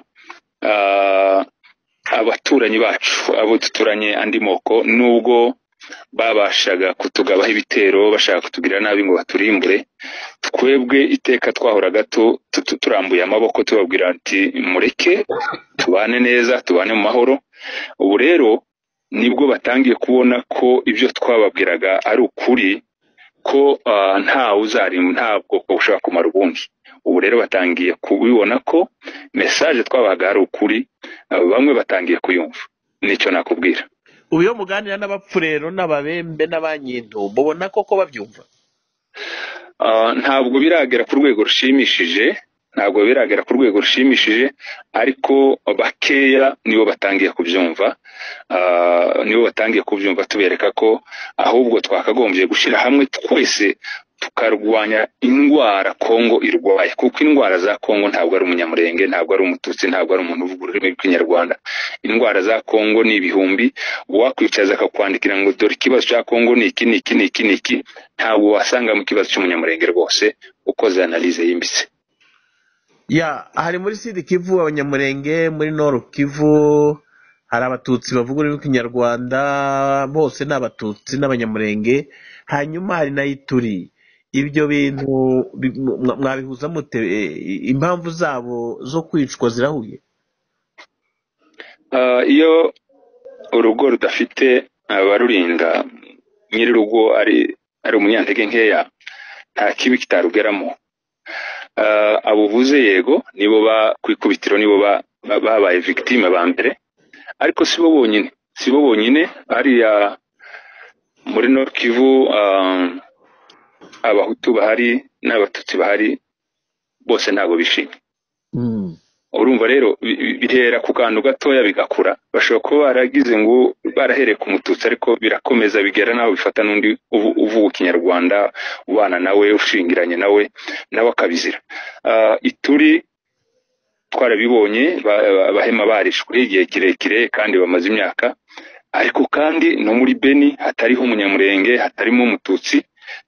E: ah, abaturanyi bacu abo duturanye andi moko nubwo babashaga kutugabaho ibitero bashaka kutugira nabi ngo baturimbure twebwe iteka twahoraga tu- tu- tu- turambuye amaboko tubabwira ati mureke tubane neza tubane mu mahoro ubu rero nibwo batangiye kubona ko ibyo twababwiraga ari ukuri ko ah, nta uzarim nta bwoko bushobora kumara ubundi ubu rero batangiye kubibona ko message twabahaga ari ukuri ah, bamwe batangiye kuyumva nicyo nakubwira
D: ubu iyo muganira n'abapfurero n'ababembe n'abanyintu mubona koko babyumva
E: Ah, ntabwo biragera ku rwego rushimishije ntabwo biragera ku rwego rushimishije ariko bakeya nibo batangiye kubyumva Ah, nibo batangiye kubyumva tubereka ko ahubwo twakagombye gushyira hamwe twese tukarwanya indwara kongo irwaye kuko indwara za kongo ntabwo ari umunyamurenge ntabwo ari umututsi ntabwo ari umuntu uvuga ururimi rw'ikinyarwanda indwara za kongo ni ibihumbi uwakwicaza akakwandikira ngo dore ikibazo cya kongo ni iki ni iki ni iki ni iki ntabwo wasanga mu kibazo cy'umunyamurenge rwose ukoze analize yimbitse
D: ya hari muri sidi kivu abanyamurenge muri noru kivu hari abatutsi bavuga ururimi rw'ikinyarwanda bose ni abatutsi n'abanyamurenge hanyuma hari na ituri ibyo bintu bi- mwa- mwabihuza mute E, impamvu zabo zo kwicwa zirahuye
E: Ah, iyo urugo rudafite abarurinda nyir'urugo ari ari umunyantege nkeya nta kibi kitarugeramo Ah, abo uvuze yego nibo ba ku ikubitiro nibo ba- ba- babaye victime ba mbere ariko si bo bonyine si bo bonyine hariya muri Nord Kivu ah, abahutu bahari n'abatutsi bahari bose ntabwo bishimye urumva rero bi- bi- bihera ku kantu gatoya bigakura bashobora kuba baragize ngo barahereye ku mututsi ariko birakomeza bigera nawe bifata n'undi uvu- uvuga ikinyarwanda ubana nawe ushingiranye nawe nawe akabizira Ah, ituri twarabibonye ba- ba- abahema barishwe igihe kirekire kandi bamaze imyaka ariko kandi no muri beni hatariho umunyamurenge hatarimo umututsi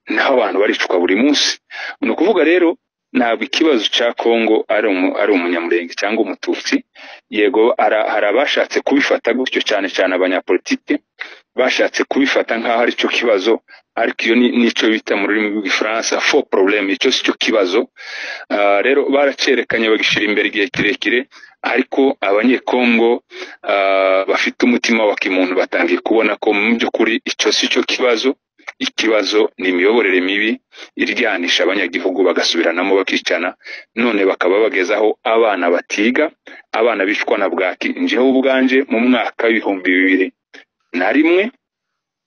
E: naho abantu baricwa buri munsi ni ukuvuga rero ntabwo ikibazo cya kongo ari umu- ari umunyamurenge cyangwa umututsi yego ara- hari abashatse kubifata gutyo cyane cyane abanyapolitike bashatse kubifata nk'aho ari cyo kibazo ariko iyo ni- nicyo bita mu rurimi rw'igifaransa fo porobuleme icyo si cyo kibazo Ah, rero baracyerekanye bagishyira imbere igihe kirekire ariko abanyekongo ah, bafite umutima wa kimuntu batangiye kubona ko mu by'ukuri icyo si cyo kibazo ikibazo ni imiyoborere mibi iryanisha abanyagihugu bagasubiranamo bakicana none bakaba bagezaho abana batiga abana bicwa na bwaki njyewe ubwanje mu mwaka w'ibihumbi bibiri na rimwe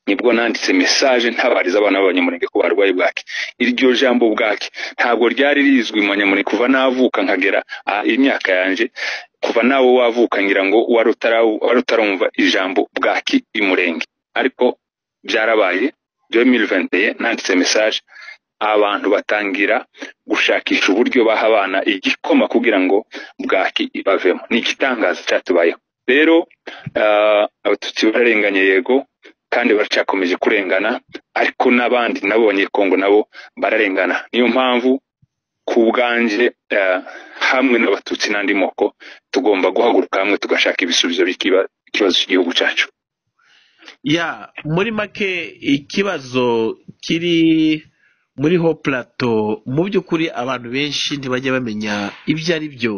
E: nibwo nanditse mesaje ntabariza abana b'abanyamurenge ko barwaye bwaki iryo jambo bwaki ntabwo ryari rizwi mu banyamurenge kuva navuka nkagera ah, imyaka yanjye kuva nawe wavuka ngira ngo wari utarawu- wari utaramva ijambo bwaki imurenge ariko byarabaye 2021 nanditse mesaje abantu batangira gushakisha uburyo baha abana igikoma kugira ngo bwaki ibavemo ni igitangaza cyatubayeho rero ah, abatutsi bararenganye yego kandi baracyakomeje kurengana ariko n'abandi nabo abanyekongo nabo bararengana niyo mpamvu ku bwanjye eh, hamwe n'abatutsi n'andi moko tugomba guhaguruka hamwe tugashaka ibisubizo by'ikibazo cy'igihugu cyacu
D: ya muri make ikibazo kiri muri ho plateau mu by'ukuri abantu benshi ntibajya bamenya ibyo ari byo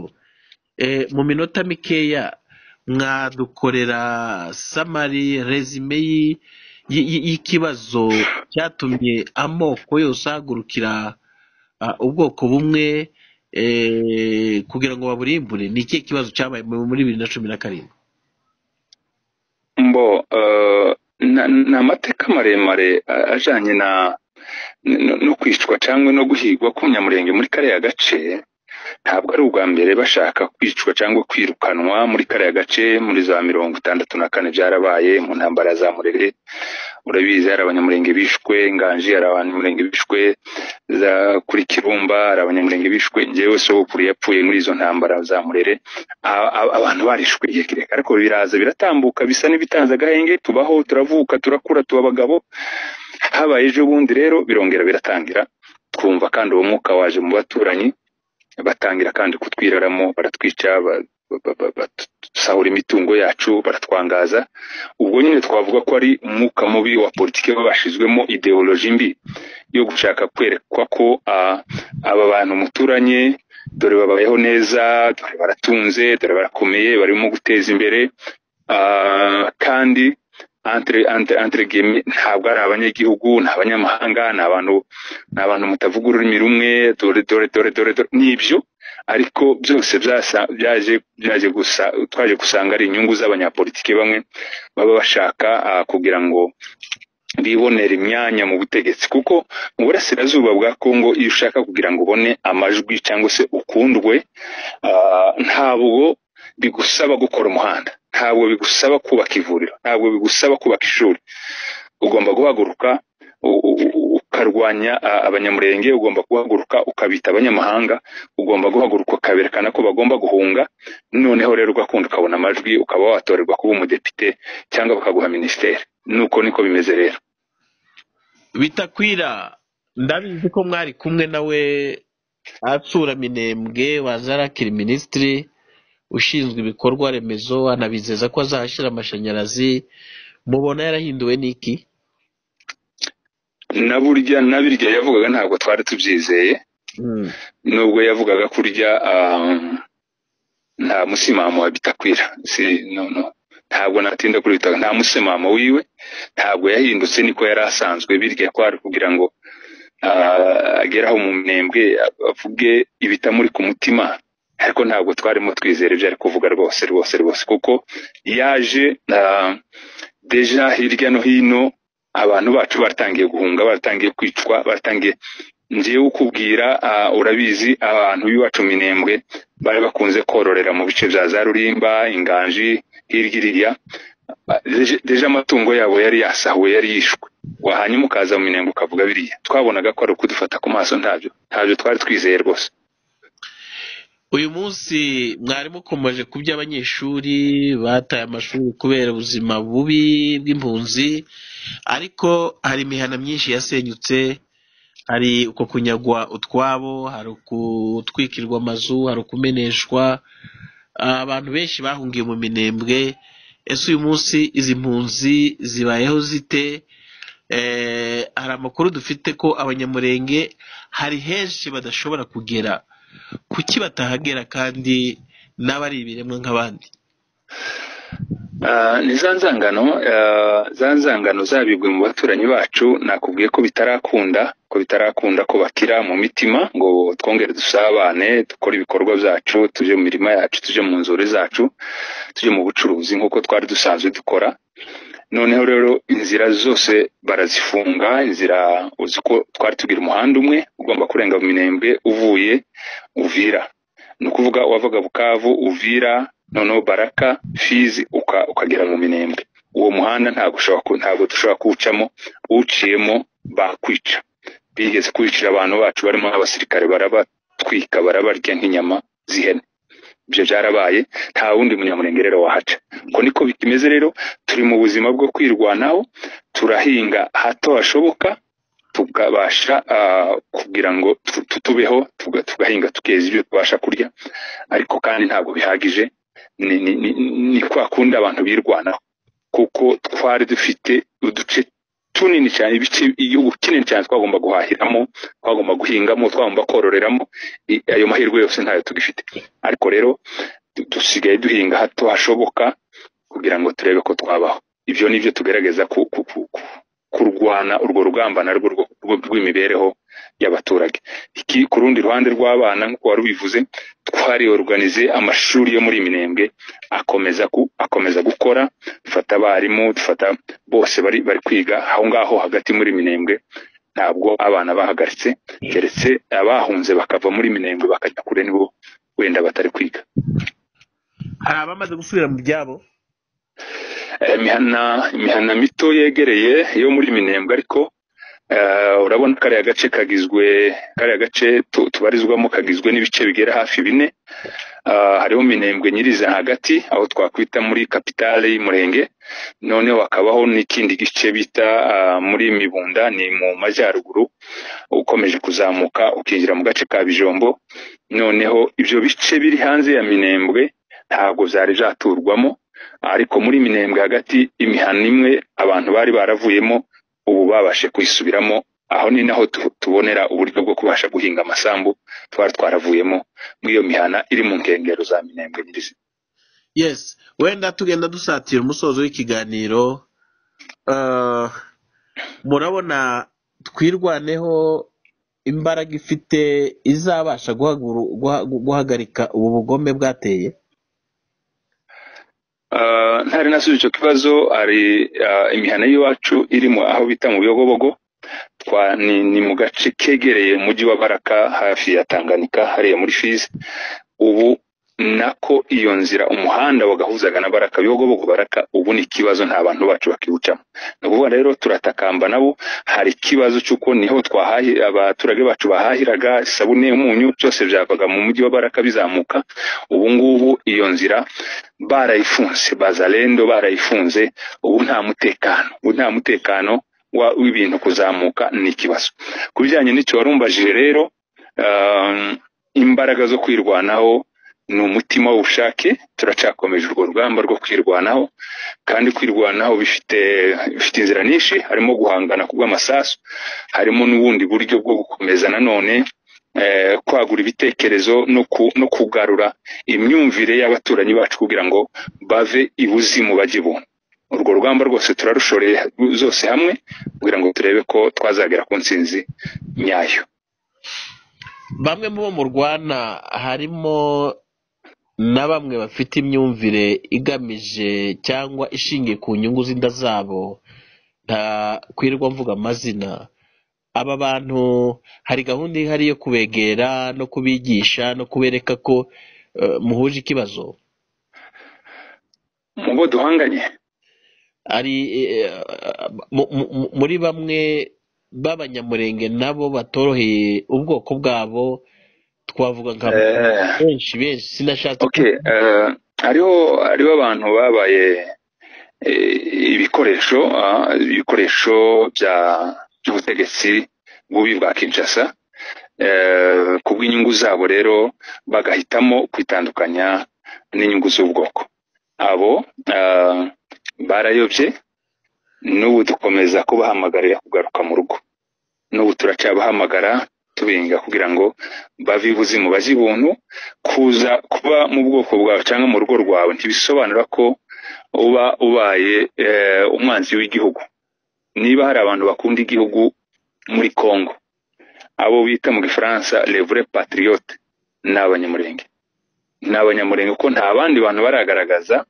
D: Eh, mu minota mikeya mwadukorera samari resume y- y- y'ikibazo cyatumye amoko yose ahagurukira ah, ubwoko bumwe eh, kugira ngo baburimbure ni ikihe kibazo cyabaye muri bibiri na cumi na karindwi
E: mbo eh, na- ni amateka maremare eh, ajanye na no no kwicwa cyangwa no guhigwa k'umunyamurenge muri kariya gace ntabwo ari ubwa mbere bashaka kwicwa cyangwa kwirukanwa muri kariya gace muri za mirongo itandatu na kane byarabaye mu ntambara za murere urabizi hari abanyamurenge bishwe nganji hari abanyamurenge bishwe za kuri kirumba hari abanyamurenge bishwe njyewe sogokuru yapfuye muri izo ntambara za murere A- a- abantu barishwe igihe kirekire ariko biraza biratambuka bisa n'ibitanze agahenge tubaho turavuka turakura tuba abagabo habaye ejo bundi rero birongera biratangira twumva kandi uwo mwuka waje mu baturanyi batangira kandi kutwiraramo baratwica ba- ba- ba- badusahura imitungo yacu baratwangaza ubwo nyine twavuga ko ari umwuka mubi wa politiki babashizwemo ideoloji mbi yo gushaka kwerekwa ko ah, aba bantu muturanye dore babayeho neza dore baratunze dore barakomeye barimo guteza imbere ah, kandi entre entre entre guillemets, ntabwo ari abanyagihugu ni abanyamahanga ni abantu ni abantu mutavuga ururimi rumwe dore dore dore dore dore n'ibyo ariko byose byasa- byaje byaje gusa twaje gusanga ari inyungu z'abanyapolitiki bamwe baba bashaka ah, kugira ngo bibonera imyanya mu butegetsi kuko mu burasirazuba bwa kongo iyo ushaka kugira ngo ubone amajwi cyangwa se ukundwe ah, ntabwo bigusaba gukora umuhanda ntabwo bigusaba kubaka ivuriro ntabwo bigusaba kubaka ishuri ugomba guhaguruka u- u- u- ukarwanya ah, abanyamurenge ugomba guhaguruka ukabita abanyamahanga ugomba guhaguruka ukaberekana ko bagomba guhunga noneho rero ugakunda ukabona amajwi ukaba watorerwa kuba umudepite cyangwa bakaguha minisiteri nuko niko bimeze rero
A: bitakwira ndabizi ko mwari kumwe nawe atsura minembwe wazarakira minisitiri ushinzwe ibikorwa remezo anabizeza ko azahashyira amashanyarazi mubona yarahinduwe n'iki
E: na burya na birya yavugaga ntabwo twari tubyizeye nubwo yavugaga kurya ah, nta musimamo wa bitakwira si no no ntabwo natinda kuri bitakwira nta musimamo wiwe ntabwo yahindutse niko yari asanzwe birya kwari kugira ngo ah, agere aho mu minembwe avuge ibitamuri ku mutima ariko ntabwo twarimo twizera ibyo ari kuvuga rwose rwose rwose kuko yaje ah, deja hirya no hino abantu bacu batangiye guhunga batangiye kwicwa batangiye ngewe ukubwira ah, urabizi abantu b'iwacu minembwe bari bakunze kororera mu bice bya za rurimba inganji hirya iriya Ah, deje- deje amatungo yabo yari yasahuwe yari yishwe wahanyuma ukaza mu minembwe ukavuga biriya twabonaga ko ari ukudufata ku maso ntabyo ntabyo twari twizeye rwose
A: uyu munsi mwari mukomeje ku by'abanyeshuri bataye amashuri kubera ubuzima bubi bw'impunzi ariko hari imihana myinshi yasenyutse hari uko kunyagwa utwabo hari gutwikirwa amazu hari ukumeneshwa Ah, abantu benshi bahungiye mu minembwe ese uyu munsi izi mpunzi zibayeho zite Eh, hari amakuru dufite ko abanyamurenge hari henshi badashobora kugera kuki batahagera kandi n'abari ibiremwa nk'abandi
E: Ah, ni za nzangano ah, za nzangano zabibwe mu baturanyi bacu nakubwiye ko bitarakunda ko bitarakunda ko bakira mu mitima ngo twongere dusabane dukore ibikorwa byacu tujye mu mirima yacu tujye mu nzuri zacu tujye mu bucuruzi nk'uko twari dusanzwe dukora noneho rero inzira zose barazifunga inzira uzi ko twari tugira umuhanda umwe ugomba kurenga mu minembwe uvuye uvira ni ukuvuga wavaga bukavu uvira noneho baraka fizi uka- ukagera mu minembwe uwo muhanda ntabwo ushobora ku- ntabwo dushobora kuwucamo uwuciyemo bakwica bigeze kwicira abantu bacu barimo n'abasirikare barabatwika barabarya nk'inyama z'ihene ibyo byarabaye nta wundi munyamurenge rero wahaca uko niko bimeze rero turi mu buzima bwo kwirwanaho turahinga hato hashoboka tukabasha ah, kugira ngo tu- tutubeho tuga- tugahinga tukeza ibyo tubasha kurya ariko kandi ntabwo bihagije ni, ni, ni, ni kwa kundi abantu birwanaho kuko twari dufite uduce tunini cyane ibice igihugu kinini cyane twagomba guhahiramo twagomba guhingamo twagomba kororeramo i- ayo mahirwe yose ntayo tugifite ariko rero du- dusigaye duhinga hato hashoboka kugira ngo turebe ko twabaho ibyo ni byo tugerageza ku, ku, ku, ku, kurwana urwo rugamba narwo rwo- rwo- rw'imibereho y'abaturage iki ku rundi ruhande rw'abana nk'uko wari ubivuze twariyoruganize amashuri yo muri minembwe akomeza ku, akomeza gukora dufata abarimu dufata bose bari bari kwiga aho ngaho hagati muri minembwe ntabwo abana bahagaritse keretse abahunze bakava muri minembwe bakajya kure nibo wenda batari kwiga
A: hari abamaze gusubira mu byabo
E: Eh, imihana imihana mito yegereye yo muri minembwe ariko eh, urabona kariya gace kagizwe kariya gace tu- tubarizwamo kagizwe n'ibice bigera hafi bine Ah, hariho minembwe nyirizina hagati aho twakwita muri kapitale y'umurenge noneho hakabaho n'ikindi gice bita ah, muri mibunda ni mu majyaruguru ukomeje kuzamuka ukinjira mu gace ka bijombo noneho ibyo bice biri hanze ya minembwe ntabwo byari byaturwamo ariko muri minembwe hagati imihanda imwe abantu bari baravuyemo ubu babashe kuyisubiramo aho ni naho tu- tubonera uburyo bwo kubasha guhinga amasambu twari twaravuyemo muri iyo mihana iri mu nkengero za minembwe nyirizina
A: yes wenda tugenda dusatira umusozo w'ikiganiro Ah, murabona twirwaneho imbaraga ifite izabasha guhaguru- guha- guhagarika ubu bugome bwateye
E: Ah, ntari nasubiza icyo kibazo hari ah, imihana y'iwacu irimo aho bita mu biyogobogo twa ni, ni mu gace kegereye umujyi wa baraka hafi ya tanganika hariya muri fizi ubu nako iyo nzira umuhanda wagahuzaga na baraka bihogobogo baraka ubu ni ikibazo nta bantu bacu bakiwucamo ni ukuvuga rero turatakamba nabo hari ikibazo cy'uko niho twahahi abaturage bacu bahahiraga isabune umunyu byose byavaga mu mujyi wa baraka bizamuka ubu ngubu iyo nzira barayifunze bazalendo barayifunze ubu nta mutekano ubu nta mutekano wa- w'ibintu kuzamuka ni ikibazo ku bijyanye n'icyo warumbajije rero um, imbaraga zo kwirwanaho ni umutima w'ubushake turacakomeje urwo rugamba rwo kwirwanaho kandi kwirwanaho bifite bifite inzira nyinshi harimo guhangana ku bw'amasasu harimo n'ubundi buryo bwo gukomeza nanone eh, kwagura ibitekerezo no ku- no kugarura imyumvire y'abaturanyi bacu kugira ngo bave ibuzimu bajye ibuntu urwo rugamba rwose turarushoreye zose hamwe kugira ngo turebe ko twazagera ku ntsinzi nyayo
D: bamwe mu bo murwana harimo na bamwe bafite imyumvire igamije cyangwa ishingiye ku nyungu z'inda zabo ntakwirwa mvuga amazina aba bantu hari gahunda ihari yo kubegera no kubigisha no kubereka ko eh, muhuje ikibazo
E: mu bo duhanganye
D: ari eh, mu- mu- mu- muri bamwe b'abanyamurenge nabo batoroheye ubwoko bwabo twavuga nka
E: Eh.
D: benshi benshi sinashatse
E: okay eh, hariho hariho abantu babaye eh, ibikoresho ah, ibikoresho bya by'ubutegetsi bubi bwa Kinshasa eh, ku bw'inyungu zabo rero bagahitamo kwitandukanya n'inyungu z'ubwoko abo eh, barayobye n'ubu dukomeza kubahamagarira kugaruka mu rugo n'ubu turacyabahamagara tubinga kugira ngo bave ibuzimu bajye ibuntu kuza kuba mu bwoko bwawe cyangwa mu rugo rwawe ntibisobanura ko uba ubaye eh, umwanzi w'igihugu niba hari abantu bakunda igihugu muri congo abo bita mu gifaransa levure patriote ni abanyamurenge ni abanyamurenge kuko nta bandi bantu baragaragaza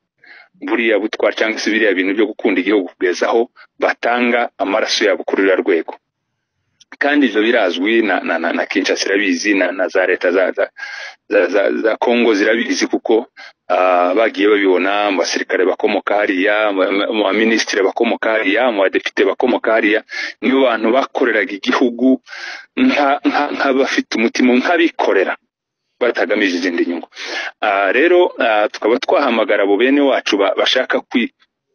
E: buriya butwara cyangwa se biriya bintu byo gukunda igihugu kugeza aho batanga amaraso yabo kuri ruriya rwego kandi ibyo birazwi na, na, na, na kinshasa irabizi na, na za leta za, za, za, za, za Kongo zirabizi kuko uh, bagiye babibona mu basirikare bakomoka hariya mu mu baminisitiri bakomoka hariya mu badepite bakomoka hariya nibo bantu bakoreraga igihugu nka- nka- nk'abafite umutima nk'abikorera batagamije izindi nyungu Ah, rero ah, tukaba twahamagara abo bene wacu ba- bashaka kwi-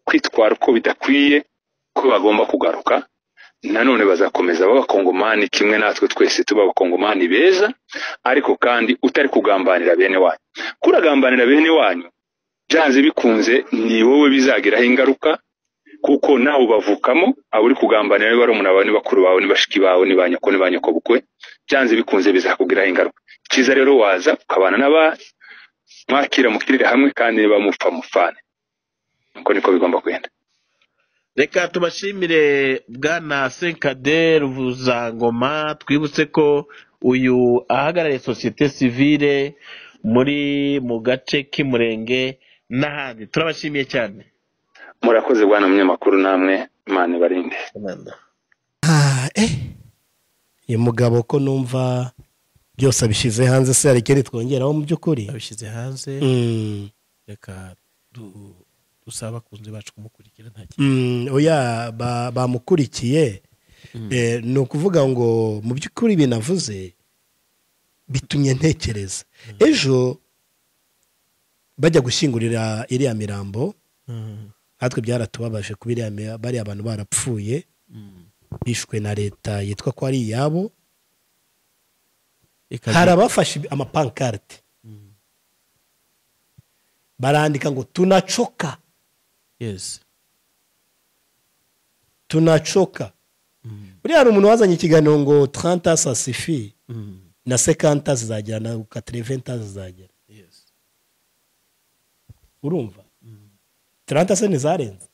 E: kwitwara uko bidakwiye ko bagomba kugaruka nanone bazakomeza b'abakongomani kimwe natwe twese tuba abakongomani beza ariko kandi utari kugambanira bene wanyu kuragambanira bene wanyu byanze bikunze ni wowe bizagiraho ingaruka kuko nawe ubavukamo aba uri kugambanira niba barumuna bawe ni bakuru bawe ni bashiki bawe ni ba nyoko ni ba nyokobukwe byanze bikunze bizakugiraho ingaruka cyiza rero waza ukabana n'abandi mwakira mukirire hamwe kandi niba mupfa mufane uko niko bigomba kwenda
D: reka tubashimire bwana senkade ruvuzangoma twibutse ko uyu ahagarariye sosiyete sivire muri mu gace k'umurenge n'ahandi turabashimiye cyane
E: murakoze bwana munyamakuru namwe imana ibarinde
B: Ah, eh. uyu mugabo ko numva byose abishyize hanze se hari ikindi twongeraho mu by'ukuri
A: abishyize hanze
B: Mm,
A: reka du- dusaba abakunzi bacu kumukurikira nta kintu
B: mm, oya ba- bamukurikiye Eh, ni ukuvuga ngo mu by'ukuri binavuze bitumye ntekereza ejo bajya gushyingurira iriya mirambo
A: Mm,
B: natwe byaratubabaje kuba iriya mi- bariya abantu barapfuye
A: mm.
B: bishwe na leta yitwa ko ari iyabo
A: Ikagira-
B: hari abafashe amapankarite barandika ngo tunacoka
A: yes
B: tunacoka
A: Mm,
B: buriya hari umuntu wazanye ikiganiro ngo taranta sasifi
A: mm,
B: na sekanta zizagera na katereventa zizagera
A: yes
B: urumva taranta se ntizarenze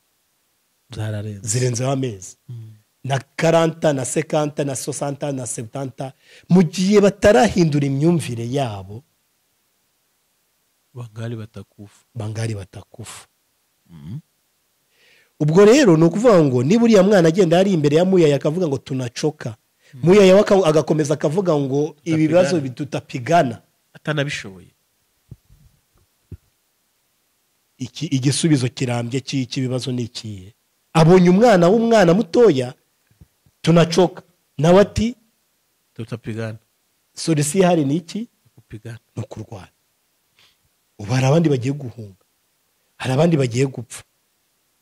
A: zararenze
B: zirenzeho amezi
A: Mm.
B: na karanta na sekanta na sosanta na setanta mu gihe batarahindura imyumvire yabo
A: bangali batakufa
B: bangari batakufa ubwo rero ni ukuvuga ngo niba uriya mwana agenda ari imbere ya muyaya akavuga ngo tunacoka muyaya we aka- agakomeza akavuga ngo ibi bibazo bi- tutapigana
A: atanabishoboye
B: iki- igisubizo kirambye cy'i- cy'ibibazo ni ikihe abonye umwana w'umwana mutoya tunacoka nawe ati
A: tutapigana
B: solisi ihari ni iki
A: kupigana
B: ni ukurwana ubu hari abandi bagiye guhunga hari abandi bagiye gupfa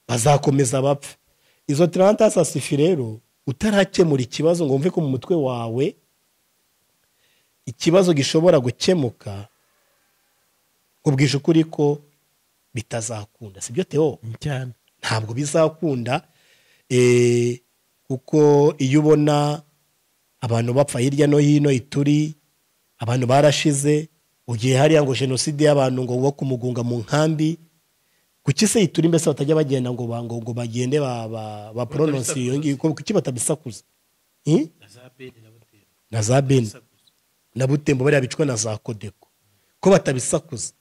B: bazakomeza bapfa izo tarantasi asifi rero utarakemura ikibazo ngo wumve ko mu mutwe wawe ikibazo gishobora gukemuka ubwije ukuri ko bitazakunda si byo teo
A: cyane
B: ntabwo bizakunda eh, kuko iyo ubona abantu bapfa hirya no hino ituri abantu barashize ugiye hariya ngo jenoside y'abantu ngo wo kumugunga mu nkambi kuki se ituri mbese batajya bagenda ngo ba- ngo ngo bagende ba- ba- baporononsi iyo ngiyo kuko kuki batabisakuza Hmm? na za beni na butembo bariya bicwa na za kodeko ko batabisakuza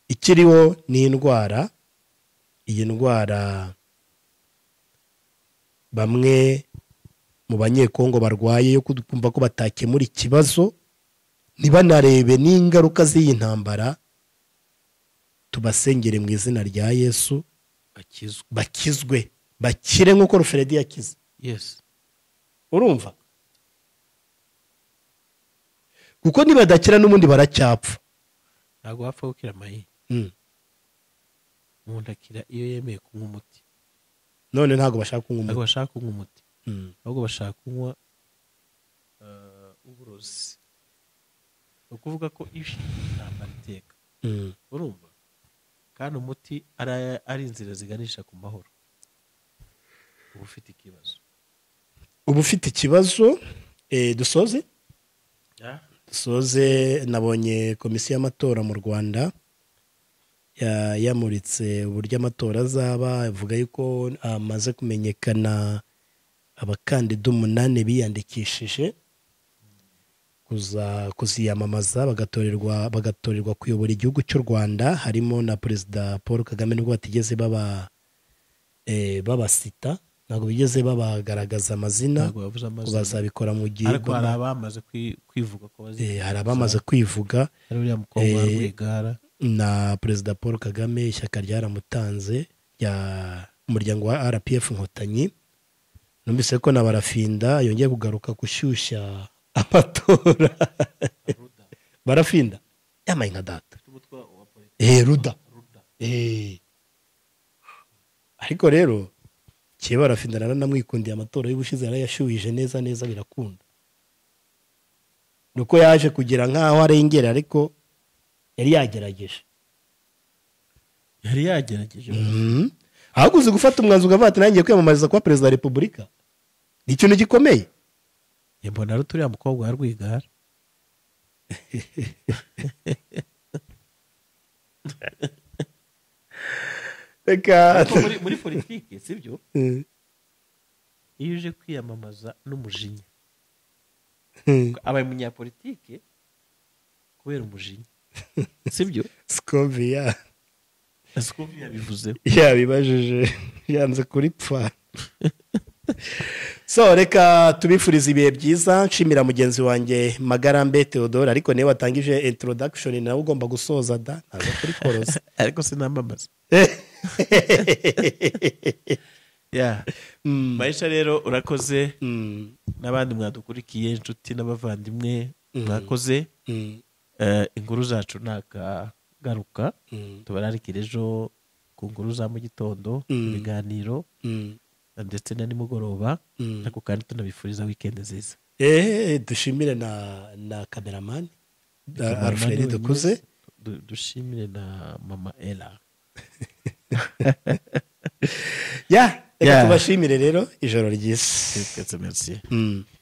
B: ikiriho ni indwara iyi ndwara bamwe mu banyekongo barwaye yo kumva ko batakemura ikibazo ntibanarebe n'ingaruka z'iyi ntambara tubasengere mu izina rya yesu
A: bakizwa
B: bakizwe bakire nk'uko ruferedi yakize
A: yesi
B: urumva kuko nibadakira n'ubundi baracyapfa
A: ntabwo wapfa gukira amahinga
B: Mm.
A: umuntu akira iyo yemeye kunywa umuti
B: none ntabwo bashaka kunywa
A: ntabwo
B: umuti
A: bashaka kunywa umuti
B: Mm.
A: ahubwo bashaka kunywa eh, uburozi ni ukuvuga ko ibi ntambara iteka
B: Mm.
A: urumva kandi umuti ari ari inzira ziganisha ku mahoro uba ufite ikibazo
B: uba ufite ikibazo eh, dusoze
A: Ah,
B: dusoze nabonye komisiyo y'amatora mu rwanda ya- yamuritse uburyo amatora azaba avuga yuko amaze kumenyekana abakandida umunani biyandikishije kuza kuziyamamaza bagatorerwa bagatorerwa kuyobora igihugu cy'u rwanda harimo na perezida paul kagame nubwo batigeze baba eh, babasita ntabwo bigeze babagaragaza amazina
A: ntabwo bavuze
B: ngo
A: amazina
B: bazabikora mu gihe
A: ariko hari abamaze kwi- kwivuga ko bazi
B: Eh, hari abamaze kwivuga
A: hari uriya mukobwa wa
B: Eh,
A: rwigara
B: na perezida paul kagame ishyaka ryaramutanze rya umuryango wa rpf inkotanyi numvise ko na barafinda yongeye kugaruka gushyushya amatora barafinda yambaye nka data Eh, ruda Eh. ariko rero kiye barafinda naranamwikundiye amatora y'ubushize yarayashyuhije neza neza birakunda ni uko yaje kugira nk'aho arengera ariko yari yagerageje
A: yari yagerageje
B: ahubwo uzi gufata umwanzuro ukavuga ati nanjye kwiyamamariza kuba perezida wa repubulika ni ikintu gikomeye
A: Eh, mbona ari turiya mukobwa wa rwigara
B: reka
A: Ariko muri muri politiki sibyo iyo uje kwiyamamaza n'umujinya abaye umunyapolitike kubera umujinya sibyo
B: sikovi ya-
A: siko yabivuzeho
B: yabibajije yanze kuri pfa so reka tubifurize ibihe byiza nshimira mugenzi wanjye magarambe theodore ariko niba watangije introduction nawe ugomba gusoza da ntabwo kuri koroza
A: ariko sinamamaza ya
B: Mm,
A: mahisha rero urakoze
B: mm,
A: n'abandi mwadukurikiye inshuti n'abavandimwe mwakoze
B: mm,
A: Eh, inkuru zacu ntakagaruka
B: mm,
A: tubararikira ejo ku nkuru za mu gitondo
B: Mm.
A: ibiganiro
B: mm,
A: ndetse na nimugoroba
B: mm.
A: ariko kandi tunabifuriza wikendi nziza
B: eee dushimire na na kameramani
A: Kameramani
B: alfred
A: wenyine.
B: dukuze
A: Du- dushimire na mama ela
B: ya reka
A: Yeah.
B: tubashimire rero ijoro ryiza
A: twese merci
B: Mm.